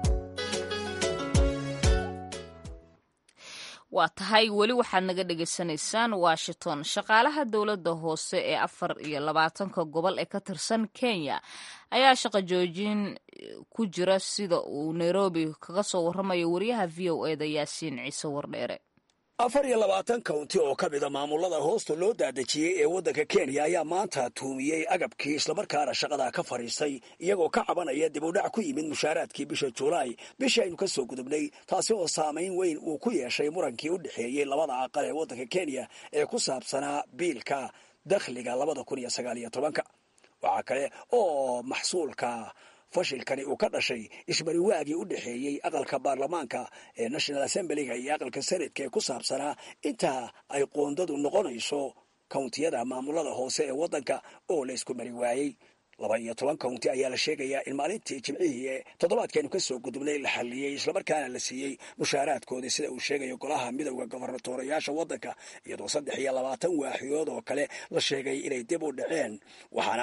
waa tahay weli waxaad naga dhegaysanaysaan washington shaqaalaha dowladda hoose ee afar iyo labaatanka gobol ee ka tirsan kenya ayaa shaqo joojin ku jira sida uu nairobi kaga soo warramayo wariyaha v o eda yaasiin ciise wardheere afar iyo labaatan kawnti oo ka mida maamulada hoosta loo daadejiyey ee waddanka kenya ayaa maanta tuumiyey agabkii islamarkaana shaqada ka fadhiistay iyagoo ka cabanaya dib u dhac ku yimid mushaaraadkii bisha julaay bishii aynu ka soo gudubnay taasi oo saamayn weyn uu ku yeeshay murankii u dhexeeyey labada aqal ee waddanka kenya ee ku saabsanaa biilka dakhliga labada kun iyo sagaal iyo tobanka waxaa kale oo maxsuulka fashilkani uu ka dhashay isbariwaagii u dhexeeyey aqalka baarlamaanka ee national assemblyga iyo aqalka senatka ee ku saabsanaa inta ay qoondadu noqonayso kawntiyada maamulada hoose ee waddanka oo la isku mari waayey laba iyo toban kawnti ayaa la sheegayaa in maalintii jimcihii ee toddobaadkeenu ka soo gudubnay la xalliyey islamarkaana la siiyey mushaaraadkoodii sida uu sheegayo golaha midowda gobernatorayaasha waddanka iyadoo saddex iyo labaatan waaxiyood oo kale la sheegay inay dib u dhaceen waxaana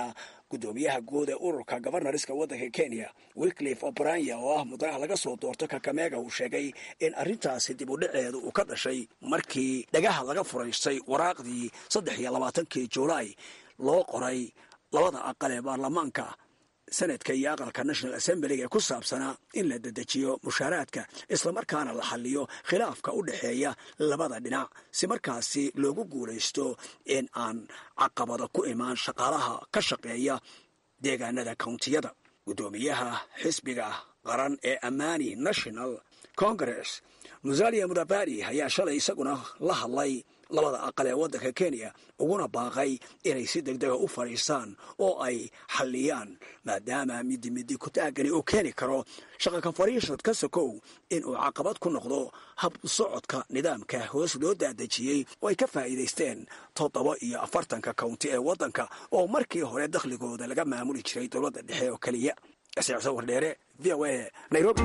guddoomiyaha guud ee ururka gobarnariska waddanka kenya wiklif obranya oo ah mudanaha laga soo doorto kakamega uu sheegay in arrintaasi dib u dhaceedu uu ka dhashay markii dhagaha laga furaystay waraaqdii saddex iyo labaatankii juulaay loo qoray labada aqal ee baarlamaanka senadka iyo aqalka national assemblyga ee ku saabsanaa in la dedejiyo mushaaraadka islamarkaana la xaliyo khilaafka u dhexeeya labada dhinac si markaasi loogu guulaysto in aan caqabada ku imaan shaqaalaha ka shaqeeya deegaanada kountiyada guddoomiyaha xisbiga qaran ee amani national congress musalia mudabari ayaa shalay isaguna la hadlay labada aqal ee waddanka kenya uguna baaqay inay si degdega u fadhiistaan oo ay xalliyaan maadaama midi midi kutaagani uu keeni karo shaqaka fadhiisad ka sokow inuu caqabad ku noqdo hab socodka nidaamka hoos loo daadejiyey oo ay ka faa'iidaysteen toddoba iyo afartanka county ee waddanka oo markii hore dakhligooda laga maamuli jiray dowladda dhexe oo keliya sicso wardheere v o a nairobi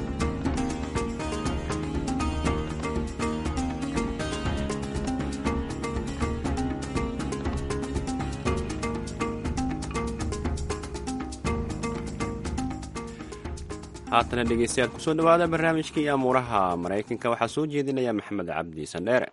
haatana dhegeystayaal kusoo dhawaada barnaamijkii amuuraha maraykanka waxaa soo jeedinaya maxamed cabdi sandheere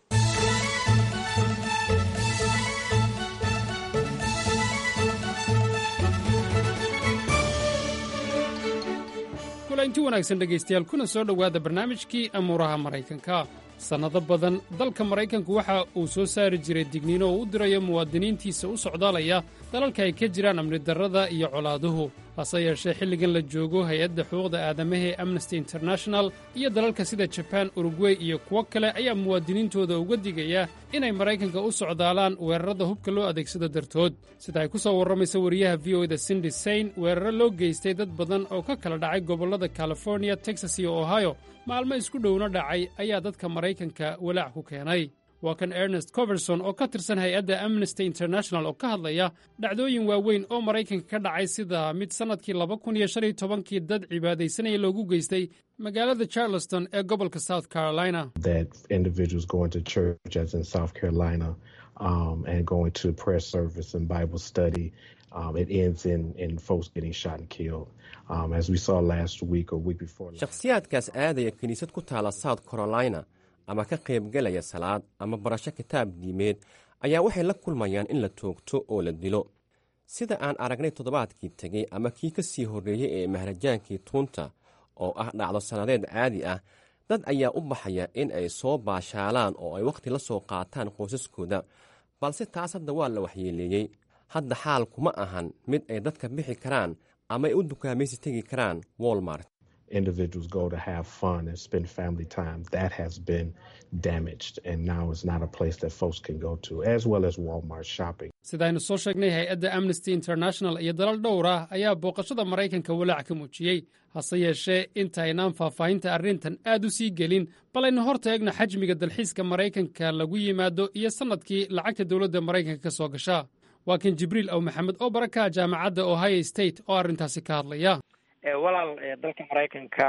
kulanti wanaagsan dhegaystayaal kuna soo dhowaada barnaamijkii amuuraha maraykanka sannado badan dalka maraykanku waxa uu soo saari jiray digniino oo u dirayo muwaadiniintiisa u socdaalaya dalalka ay ka jiraan amni darrada iyo colaaduhu hase yeeshee xilligan la joogo hay-adda xuquuqda aadamaha ee amnesty international iyo dalalka sida jabaan urugwey iyo kuwo kale ayaa muwaadiniintooda uga digaya inay maraykanka u socdaalaan weerarada hubka loo adeegsado dartood sida ay ku soo warramaysa wariyaha v o da sindi sayn weeraro loo geystay dad badan oo ka kala dhacay gobollada californiya texas iyo ohio maalmo isku dhowna dhacay ayaa dadka maraykanka walaac ku keenay waa kan ernest coverson oo ka tirsan hay-adda amnesty international oo ka hadlaya dhacdooyin waaweyn oo maraykanka ka dhacay sida mid sannadkii laba kun iyo shan iyo tobankii dad cibaadaysanaya loogu geystay magaalada charleston ee gobolka south carolina that individuals going to church as in South Carolina um, and going to prayer service and Bible study. Um, it ends in, in folks getting shot and killed. Um, as we saw last week or week before. shakhsiyaadkaas aadaya kiniisad ku taala south carolina ama ka qaybgelaya salaad ama barasho kitaab diimeed ayaa waxay la kulmayaan in la toogto oo la dilo sida aan aragnay toddobaadkii tegey ama kii ka sii horreeyey ee maharajaankii tuunta oo ah dhacdo sannadeed caadi ah dad ayaa u baxaya in ay soo baashaalaan oo ay wakhti la soo qaataan qoysaskooda balse taas hadda waa la waxyeeleeyey hadda xaal kuma ahan mid ay dadka bixi karaan ama ay u dukaamaysi tegi karaan walmart individuals go to have fun and spend family time, that has been damaged. And now it's not a place that folks can go to, as well as Walmart shopping. sidaynu soo sheegnay hay-adda amnesty international iyo dalal dhowr ah ayaa booqashada maraykanka walaac ka muujiyey hase yeeshee intaynaan faahfaahinta arrintan aad u sii gelin bal aynu hor taegno xajmiga dalxiiska maraykanka lagu yimaado iyo sannadkii lacagta dowladda maraykanka ka soo gasha waa kan jibriil aw maxamed oo baraka jaamacadda ohio state oo arrintaasi ka hadlaya walaal dalka maraykanka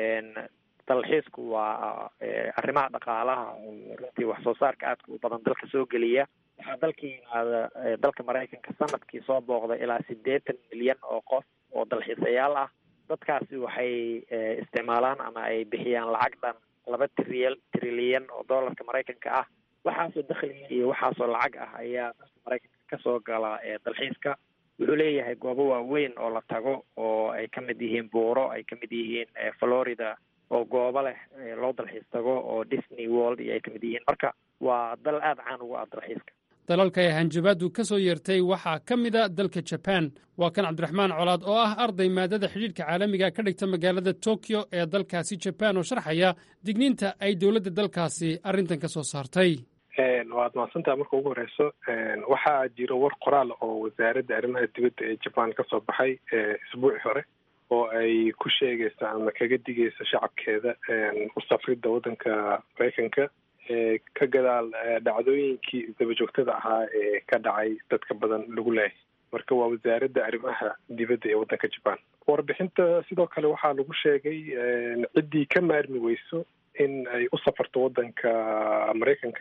dalxiisku waa arrimaha dhaqaalaha runtii wax soo saarka aadka u badan dalka soo geliya waxaa dalka yimaada dalka maraykanka sanadkii soo booqda ilaa siddeetan milyan oo qof oo dalxiisayaal ah dadkaasi waxay isticmaalaan ama ay bixiyaan lacag dhan laba tril trilyan oo dollarka maraykanka ah waxaasoo dakhliga iyo waxaasoo lacag ah ayaa dalka maraykanka kasoo gala dalxiiska wuxuu leeyahay goobo waaweyn oo la tago oo ay ka mid yihiin buuro ay ka mid yihiin florida oo goobo leh loo dalxiis tago oo disney world iyo ay ka mid yihiin marka waa dal aada caan ugu ah dalxiiska dalalka ay hanjabaadu ka soo yeertay waxaa ka mida dalka jaban waa kan cabdiraxmaan colaad oo ah arday maadada xidhiidhka caalamiga ka dhigta magaalada tokyo ee dalkaasi jaban oo sharxaya digniinta ay dowladda dalkaasi arrintan ka soo saartay waad mahadsantaha marka ugu horeyso waxaa jiro war qoraal oo wasaaradda arrimaha dibadda ee jaban ka soo baxay isbuuci hore oo ay ku sheegayso ama kaga digayso shacabkeeda u safridda waddanka maraykanka ka gadaal dhacdooyinkii daba joogtada ahaa ee ka dhacay dadka badan lagu leehay marka waa wasaaradda arrimaha dibadda ee waddanka jaban warbixinta sidoo kale waxaa lagu sheegay ciddii ka maarmi weyso in ay u safarto waddanka maraykanka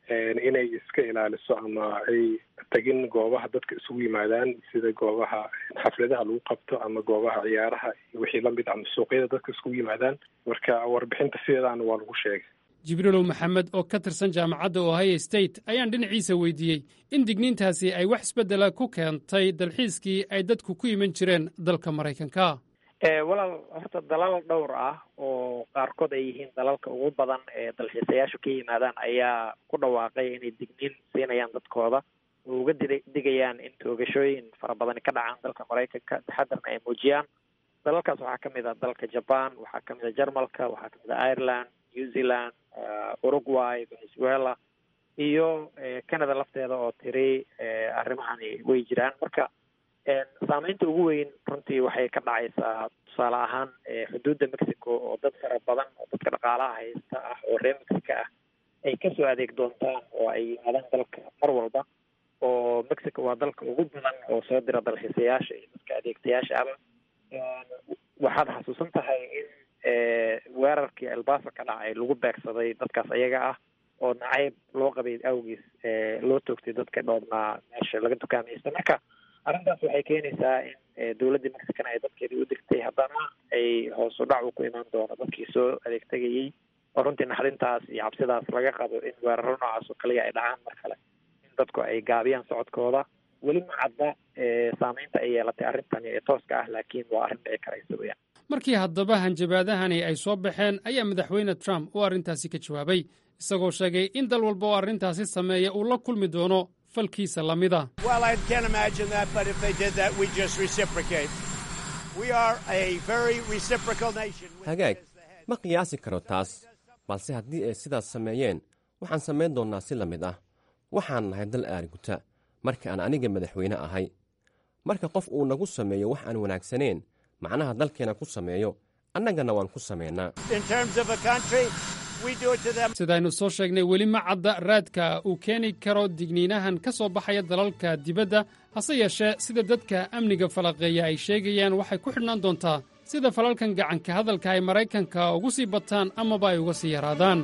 inay iska ilaaliso ama ay tagin goobaha dadka isugu yimaadaan sida goobaha xafladaha lagu qabto ama goobaha ciyaaraha iyo wixii lamid ama suuqyada dadka isugu yimaadaan marka warbixinta sideedaana waa lagu sheegay jibriilow maxamed oo ka tirsan jaamacadda ohio state ayaan dhinaciisa weydiiyey in digniintaasi ay wax isbeddela ku keentay dalxiiskii ay dadku ku iman jireen dalka maraykanka walaal horta dalal dhowr ah oo qaarkood ay yihiin dalalka ugu badan ee dalxiisayaashu ka yimaadaan ayaa ku dhawaaqay inay digniin siinayaan dadkooda oo uga di digayaan in toogashooyin fara badani ka dhacaan dalka maraykanka taxadarna ay muujiyaan dalalkaas waxaa kamid ah dalka jaban waxaa kamid a jarmalka waxaa kamid a ireland new zealand uruguay venezuela iyo canada lafteeda oo tiri arrimahani way jiraan marka saameynta ugu weyn runtii waxay ka dhacaysaa tusaale ahaan xuduudda mexico oo dad fara badan oo dadka dhaqaalaha haysta ah oo reer mexico ah ay kasoo adeeg doontaan oo ay yimaadaan dalka mar walba oo mexico waa dalka ugu badan oo soo dira dalxiisayaasha iyo dadka adeegtayaasha aba waxaad xasuusan tahay in weerarkii elbaso ka dhacay lagu beegsaday dadkaas ayaga ah oo nacayb loo qabay awgiis loo toogtay dadka dhoobnaa meesha laga dukaamaysta marka arrintaas waxay keenaysaa in dowladda mexicana ay dadkeedii u digtay haddana ay hoos u dhac uu ku imaan doono dadkii soo adeegtegayey oo runtii naxdintaas iyo cabsidaas laga qabo in weeraro noocaas oo kaliya ay dhacaan mar kale in dadku ay gaabiyaan socodkooda weli ma cadda saameynta ay yeelatay arrintani ee tooska ah laakiin waa arrin dhici karaysa weyaan markii haddaba hanjabaadahani ay soo baxeen ayaa madaxweyne trump uu arrintaasi ka jawaabay isagoo sheegay in dal walba oo arrintaasi sameeya uu la kulmi doono falkiisa lamida hagaag ma qiyaasi karo taas balse haddii ay sidaas sameeyeen waxaan samayn doonnaa si la mid ah waxaan nahay dal aariguta marka aan aniga madaxweyne ahay marka qof uu nagu sameeyo wax aan wanaagsaneen macnaha dalkeena ku sameeyo annagana waan ku samaynaa sidaynu soo sheegnay weli ma cadda raadka uu keeni karo digniinahan ka soo baxaya dalalka dibadda hase yeeshee sida dadka amniga falaqeeya ay sheegayaan waxay ku xidhnaan doontaa sida falalkan gacanka hadalka ay maraykanka ugu sii bataan amaba ay uga sii yaraadaan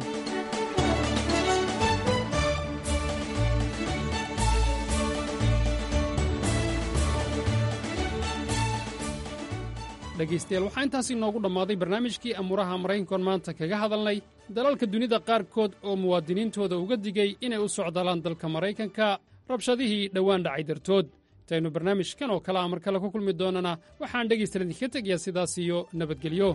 dhegaystayaal waxaa intaasi inoogu dhammaaday barnaamijkii amuuraha maraykankoon maanta kaga hadalnay dalalka dunida qaarkood oo muwaadiniintooda uga digay inay u socdaalaan dalka maraykanka rabshadihii dhowaan dhacay dartood intaynu barnaamijkan oo kale a mar kale ku kulmi doonana waxaan dhegaystayaal idinka tegayaa sidaas iyo nabadgelyo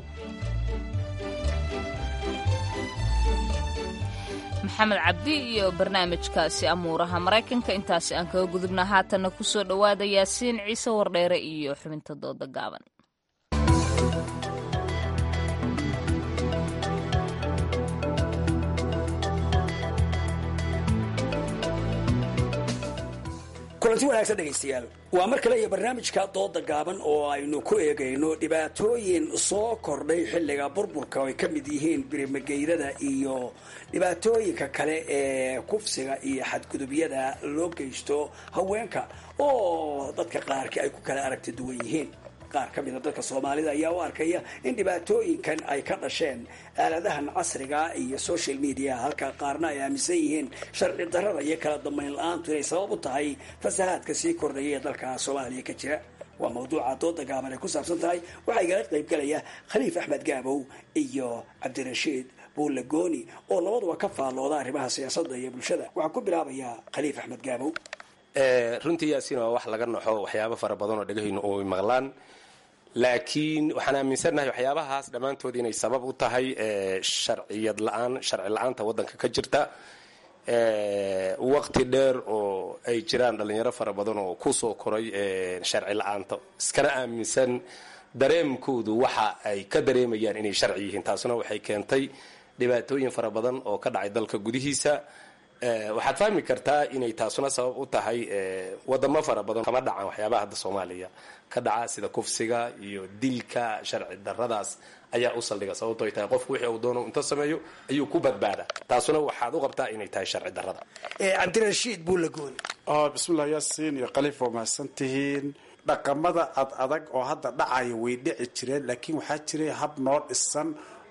maxamed cabdi iyo barnaamijkaasi amuuraha maraykanka intaasi aan kaga gudubna haatanna ku soo dhowaada yaasiin ciise wardheere iyo xubinta dooda gaaban kulanti wanaagsan dhegaystayaal waa mar kale iyo barnaamijka dooda gaaban oo aynu ku eegayno dhibaatooyin soo kordhay xilliga burburka oo ay ka mid yihiin birimageyrada iyo dhibaatooyinka kale ee kufsiga iyo xadgudubyada loo geysto haweenka oo dadka qaarkii ay ku kala aragti duwan yihiin qaar ka mida dadka soomaalida ayaa u arkaya in dhibaatooyinkan ay ka dhasheen aaladahan casriga iyo social media halka qaarna ay aaminsan yihiin sharci darada iyo kala dambayn la-aantu inay sabab u tahay fasahaadka sii kordhaya ee dalka soomaaliya ka jira waa mawduuca dooda gaaban ay ku saabsan tahay waxaa igala qaybgalaya khaliif axmed gaabow iyo cabdirashiid buulle gooni oo labaduba ka faallooda arrimaha siyaasadda iyo bulshada waxaa ku bilaabayaa khaliif axmed gaabow runtii yaasiin waa wax laga naxo waxyaabo fara badan oo dhegahaynu oy maqlaan laakiin waxaan aaminsannahay waxyaabahaas dhammaantood inay sabab u tahay sharciyad la-aan sharci la-aanta waddanka ka jirta waqti dheer oo ay jiraan dhalinyaro fara badan oo kusoo koray sharci la-aanta iskana aaminsan dareemkoodu waxa ay ka dareemayaan inay sharci yihiin taasuna waxay keentay dhibaatooyin fara badan oo ka dhacay dalka gudihiisa waxaad fahmi kartaa inay taasuna sabab u tahay wadamo fara badan kama dhacan waxyaabaha hadda soomaaliya ka dhaca sida kufsiga iyo dilka sharci daradaas ayaa u saldhiga sababto ay tahay qofku wixii uu doono inta sameeyo ayuu ku badbaada taasuna waxaad u qabtaa inay tahay sharci darada cabdirashiid buulagoon bismillahi yaasiin iyo khaliif waa mahadsan tihiin dhaqamada ad adag oo hadda dhacaya way dhici jireen laakiin waxaa jiray hab noo dhisan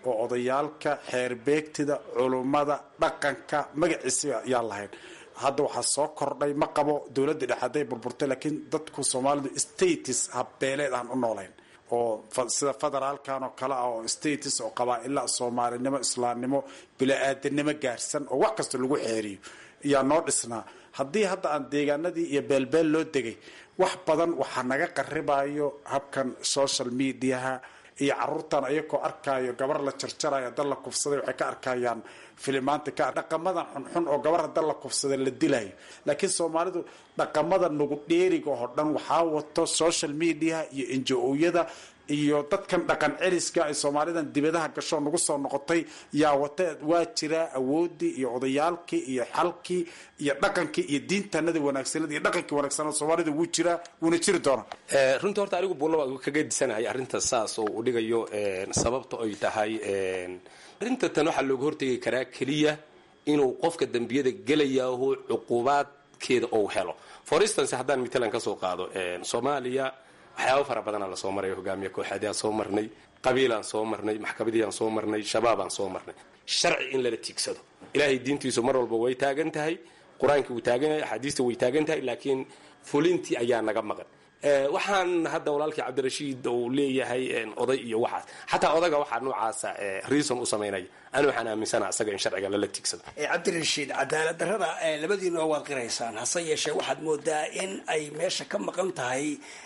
oo odayaalka xeerbeegtida culummada dhaqanka magaciisa yaa lahayn hadda waxaa soo kordhay ma qabo dowladda dhexe hadday burburtay laakiin dadku soomaalidu status habbeeleed aan u noolayn oo sida federaalkan oo kale ah oo status oo qabaa-ila soomaalinimo islaamnimo bila-aadanimo gaarsan oo wax kasta lagu xeeriyo ayaa noo dhisnaa haddii hadda aan deegaanadii iyo beelbeel loo degay wax badan waxaa naga qaribayo habkan social mediaha iyo caruurtan ayagoo arkaayo gabar la jarjarayo dal la kufsaday waxay ka arkayaan filimaanta ka dhaqamadan xunxun oo gabar dal la kufsaday la dilayo laakiin soomaalidu dhaqamada nugu dheeriga oo dhan waxaa wato social media iyo enjo-yada iyo dadkan dhaqan celiska ay soomaalidan dibadaha gasho nagu soo noqotay yaa wata waa jiraa awoodii iyo odayaalkii iyo xalkii iyo dhaqankii iyo diintanadii wanaagsanad iyo dhaqankii wanaagsanad soomaalida wuu jiraa wuuna jiri doonaa runtii horta anigu buulla waa kaga disanahay arrinta saas oo uu dhigayo sababta ay tahay arrinta tan waxaa looga hortegi karaa keliya inuu qofka dembiyada gelayaaho cuqubaadkeeda ou helo for instance haddaan matalan ka soo qaado soomaaliya waxyaaba fara badanaa lasoo maray hogaamiye kooxaadii aan soo marnay qabiilaan soo marnay maxkamadii aan soo marnay shabaabaan soo marnay sharci in lala tiigsado ilaahay diintiisu mar walba way taagan tahay qur-aankii wuu taagan yahay axaadiista way taagan tahay laakiin fulintii ayaa naga maqan waxaan hadda walaalkii cabdirashiid uu leeyahay oday iyo waxaas xataa odaga waxaa noocaasa reason u samaynaya ani waxaan aaminsana isaga in sharciga lala tiigsado cabdirashiid cadaalad darrada labadiina waad qiraysaan hase yeeshee waxaad moodaa in ay meesha ka maqan tahay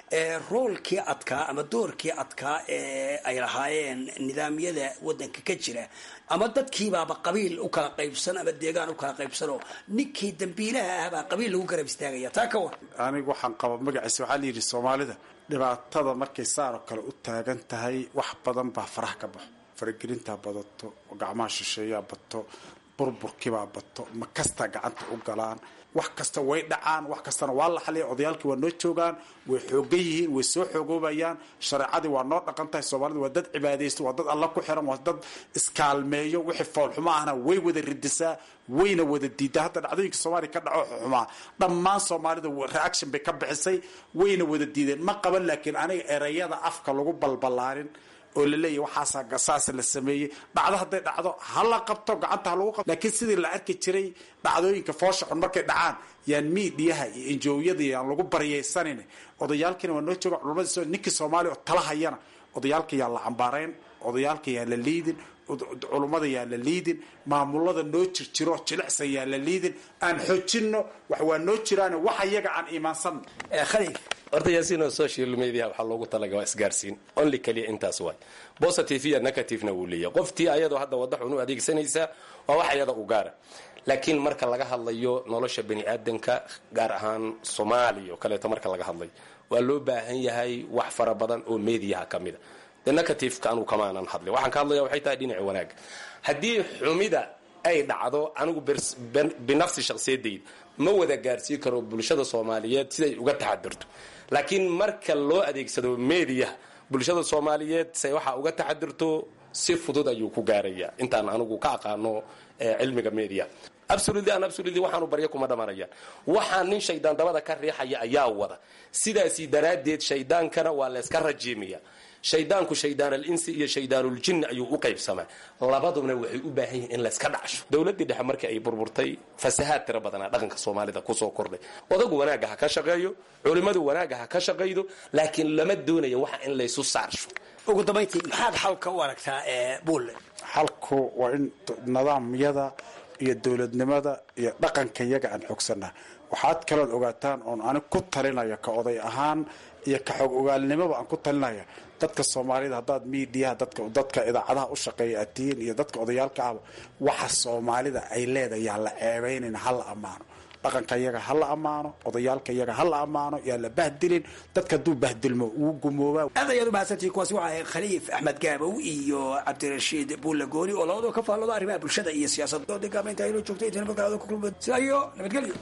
roolkii adkaa ama doorkii adkaa ee ay lahaayeen nidaamyada wadanka ka jira ama dadkiibaaba qabiil u kala qaybsan ama deegaan u kala qaybsanoo ninkii dambiilaha ahbaa qabiil lagu garab istaagaya taa ka war anigu waxaan qaba magaciisa waxaa la yidhi soomaalida dhibaatada markay saar oo kale u taagan tahay wax badan baa faraha ka baxo faragelintaa badato gacmaha shisheeyaa bato burburkibaa bato ma kastaa gacanta u galaan wax kasta way dhacaan wax kastana waa la xaliya odayaalkii waa noo joogaan way xoogan yihiin way soo xoogoobayaan shareecadii waa noo dhaqan tahay soomaalida waa dad cibaadaysta waa dad alla ku xiran waa dad iskaalmeeyo wixii foolxumo ahna way wada ridisaa wayna wada diidaa hadda dhacdooyinka soomaaliya ka dhaco xumaa dhammaan soomaalida reaction bay ka bixisay wayna wada diideen ma qaban laakiin aniga erayada afka lagu balbalaarin oo la leeyahy waxaasa saas la sameeyey dhacdo hadday dhacdo ha la qabto gacanta ha lagu qabto laakiin sidii la arki jiray dhacdooyinka foosha xun markay dhacaan yaan miidiyaha iyo enjooyada yaan lagu baryaysanin odayaalkiina waa noo jooga culamada ninkii soomaaliya oo tala hayana odayaalka yaa la cambaarayn odayaalka yaa la liidin culummada yaa la liidin maamulada noo jirjiro jilicsan yaa la liidin aan xoojinno wax waa noo jiraan wax iyaga aan iimaansanno khaliif horta yaasiin oo social media waxaa loogu talaga waa isgaarsiin only keliya intaas waay positive iyo negativena wuu leeyahay qoftii ayadoo hadda wadda xun u adeegsanaysaa waa wax ayada u gaara laakiin marka laga hadlayo nolosha bani aadanka gaar ahaan soomaaliya oo kaleeto marka laga hadlayo waa loo baahan yahay wax fara badan oo mediaha ka mida de negativeka anuu kamaanan hadlay waxaan ka hadlaya waxay tahay dhinaca wanaaga haddii xumida ay dhacdo anigu binafsi shaksiyadayda ma wada gaarsii karo bulshada soomaaliyeed siday uga taxadirto laakiin marka loo adeegsado mediaha bulshada soomaaliyeed say waxaa uga taxadirto si fudud ayuu ku gaaraya intaan anigu ka aqaano cilmiga media absolutely an absolutely waxaanu barya kuma dhamanayaan waxaa nin shaydaan dabada ka riixaya ayaa wada sidaasi daraaddeed shaydaankana waa layska rajiimaya shaydaanku shaydaan alinsi iyo shaydaanuljinni ayuu u qaybsamaa labaduna waxay u baahan yihiin in layska dhacsho dowladdii dhexe markii ay burburtay fasahaad tiro badanaa dhaqanka soomaalida kusoo kordhay odagu wanaagga ha ka shaqeeyo culimmadu wanaagga ha ka shaqaydo laakiin lama doonayo waxa in laysu saarsho ugu dambayntii maxaad xalka u aragtaa bulle xalku waa in nidaamyada iyo dowladnimada iyo dhaqanka iyaga aan xoogsanaa waxaad kalood ogaataan oon anig ku talinaya ka oday ahaan iyo ka xog ogaalnimoba aan ku talinaya dadka soomaalida haddaad miidiyaha dadka dadka idaacadaha u shaqeeya aad tihiin iyo dadka odayaalka ahba waxa soomaalida ay leedahay yaa la ceebaynin ha la ammaano dhaqanka iyaga ha la ammaano odayaalka iyaga ha la ammaano yaa la bahdilin dadka hadduu bahdilmo uu gumoobaa aad ayaad u mahadsantihi kuwaasi waxa ahayd khaliif axmed gaabow iyo cabdirashiid buulle gooni oo labadoo ka faallooda arrimaha bulshada iyo siyaasadda degaamaynta inoo joogtay intan magaalada ku kulma sidaa iyo nabadgelyo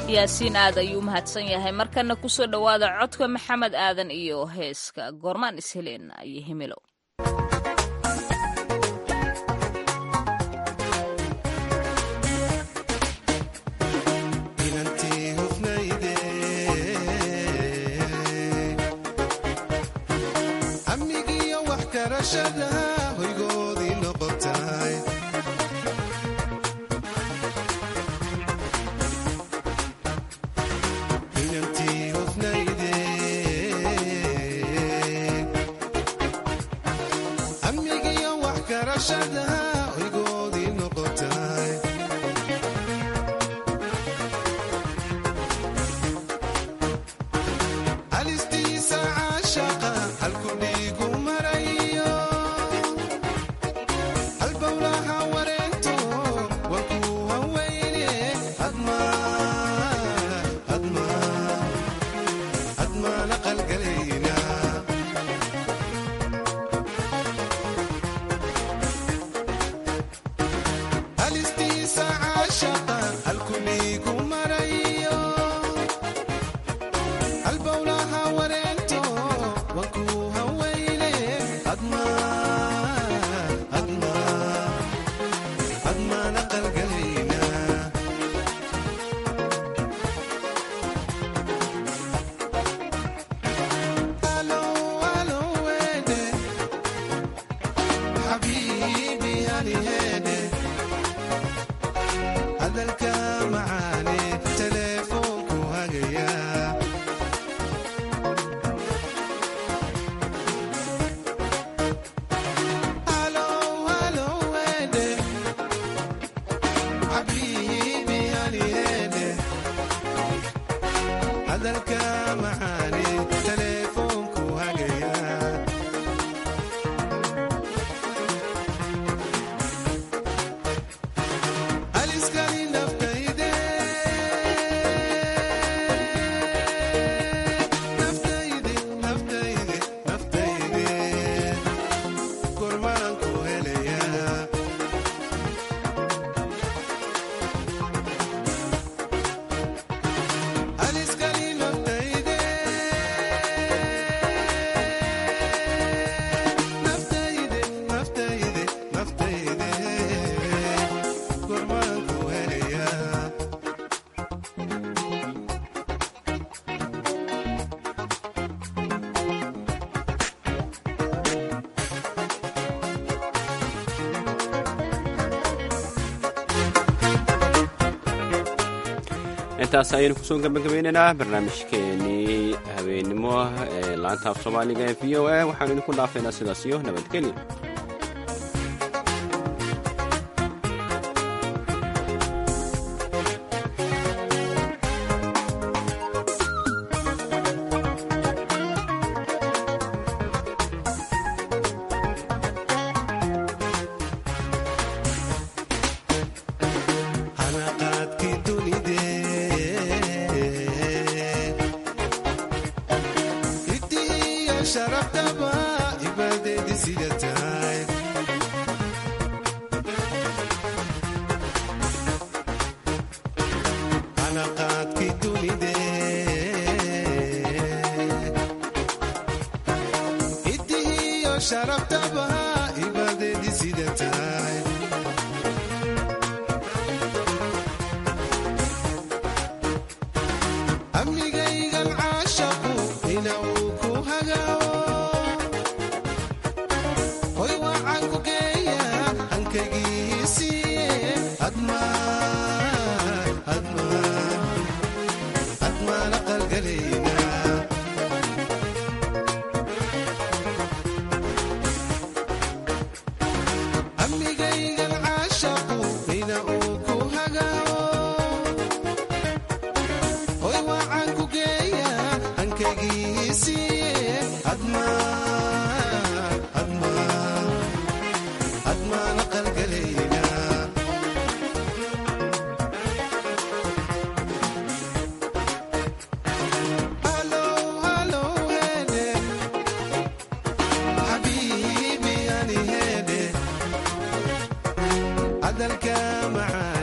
yaasiin aad ayuu mahadsan yahay markana kusoo dhowaada codka maxamed aadan iyo heeska goormaan isheleenna iyo himilo intaas ayaynu kusoo gabagabeynaynaa barnaamijkeenii habeennimo ee laanta af soomaaliga ee v o a waxaanu idinku dhaafaynaa sidaas iyo nabadgelyo hadalka macaan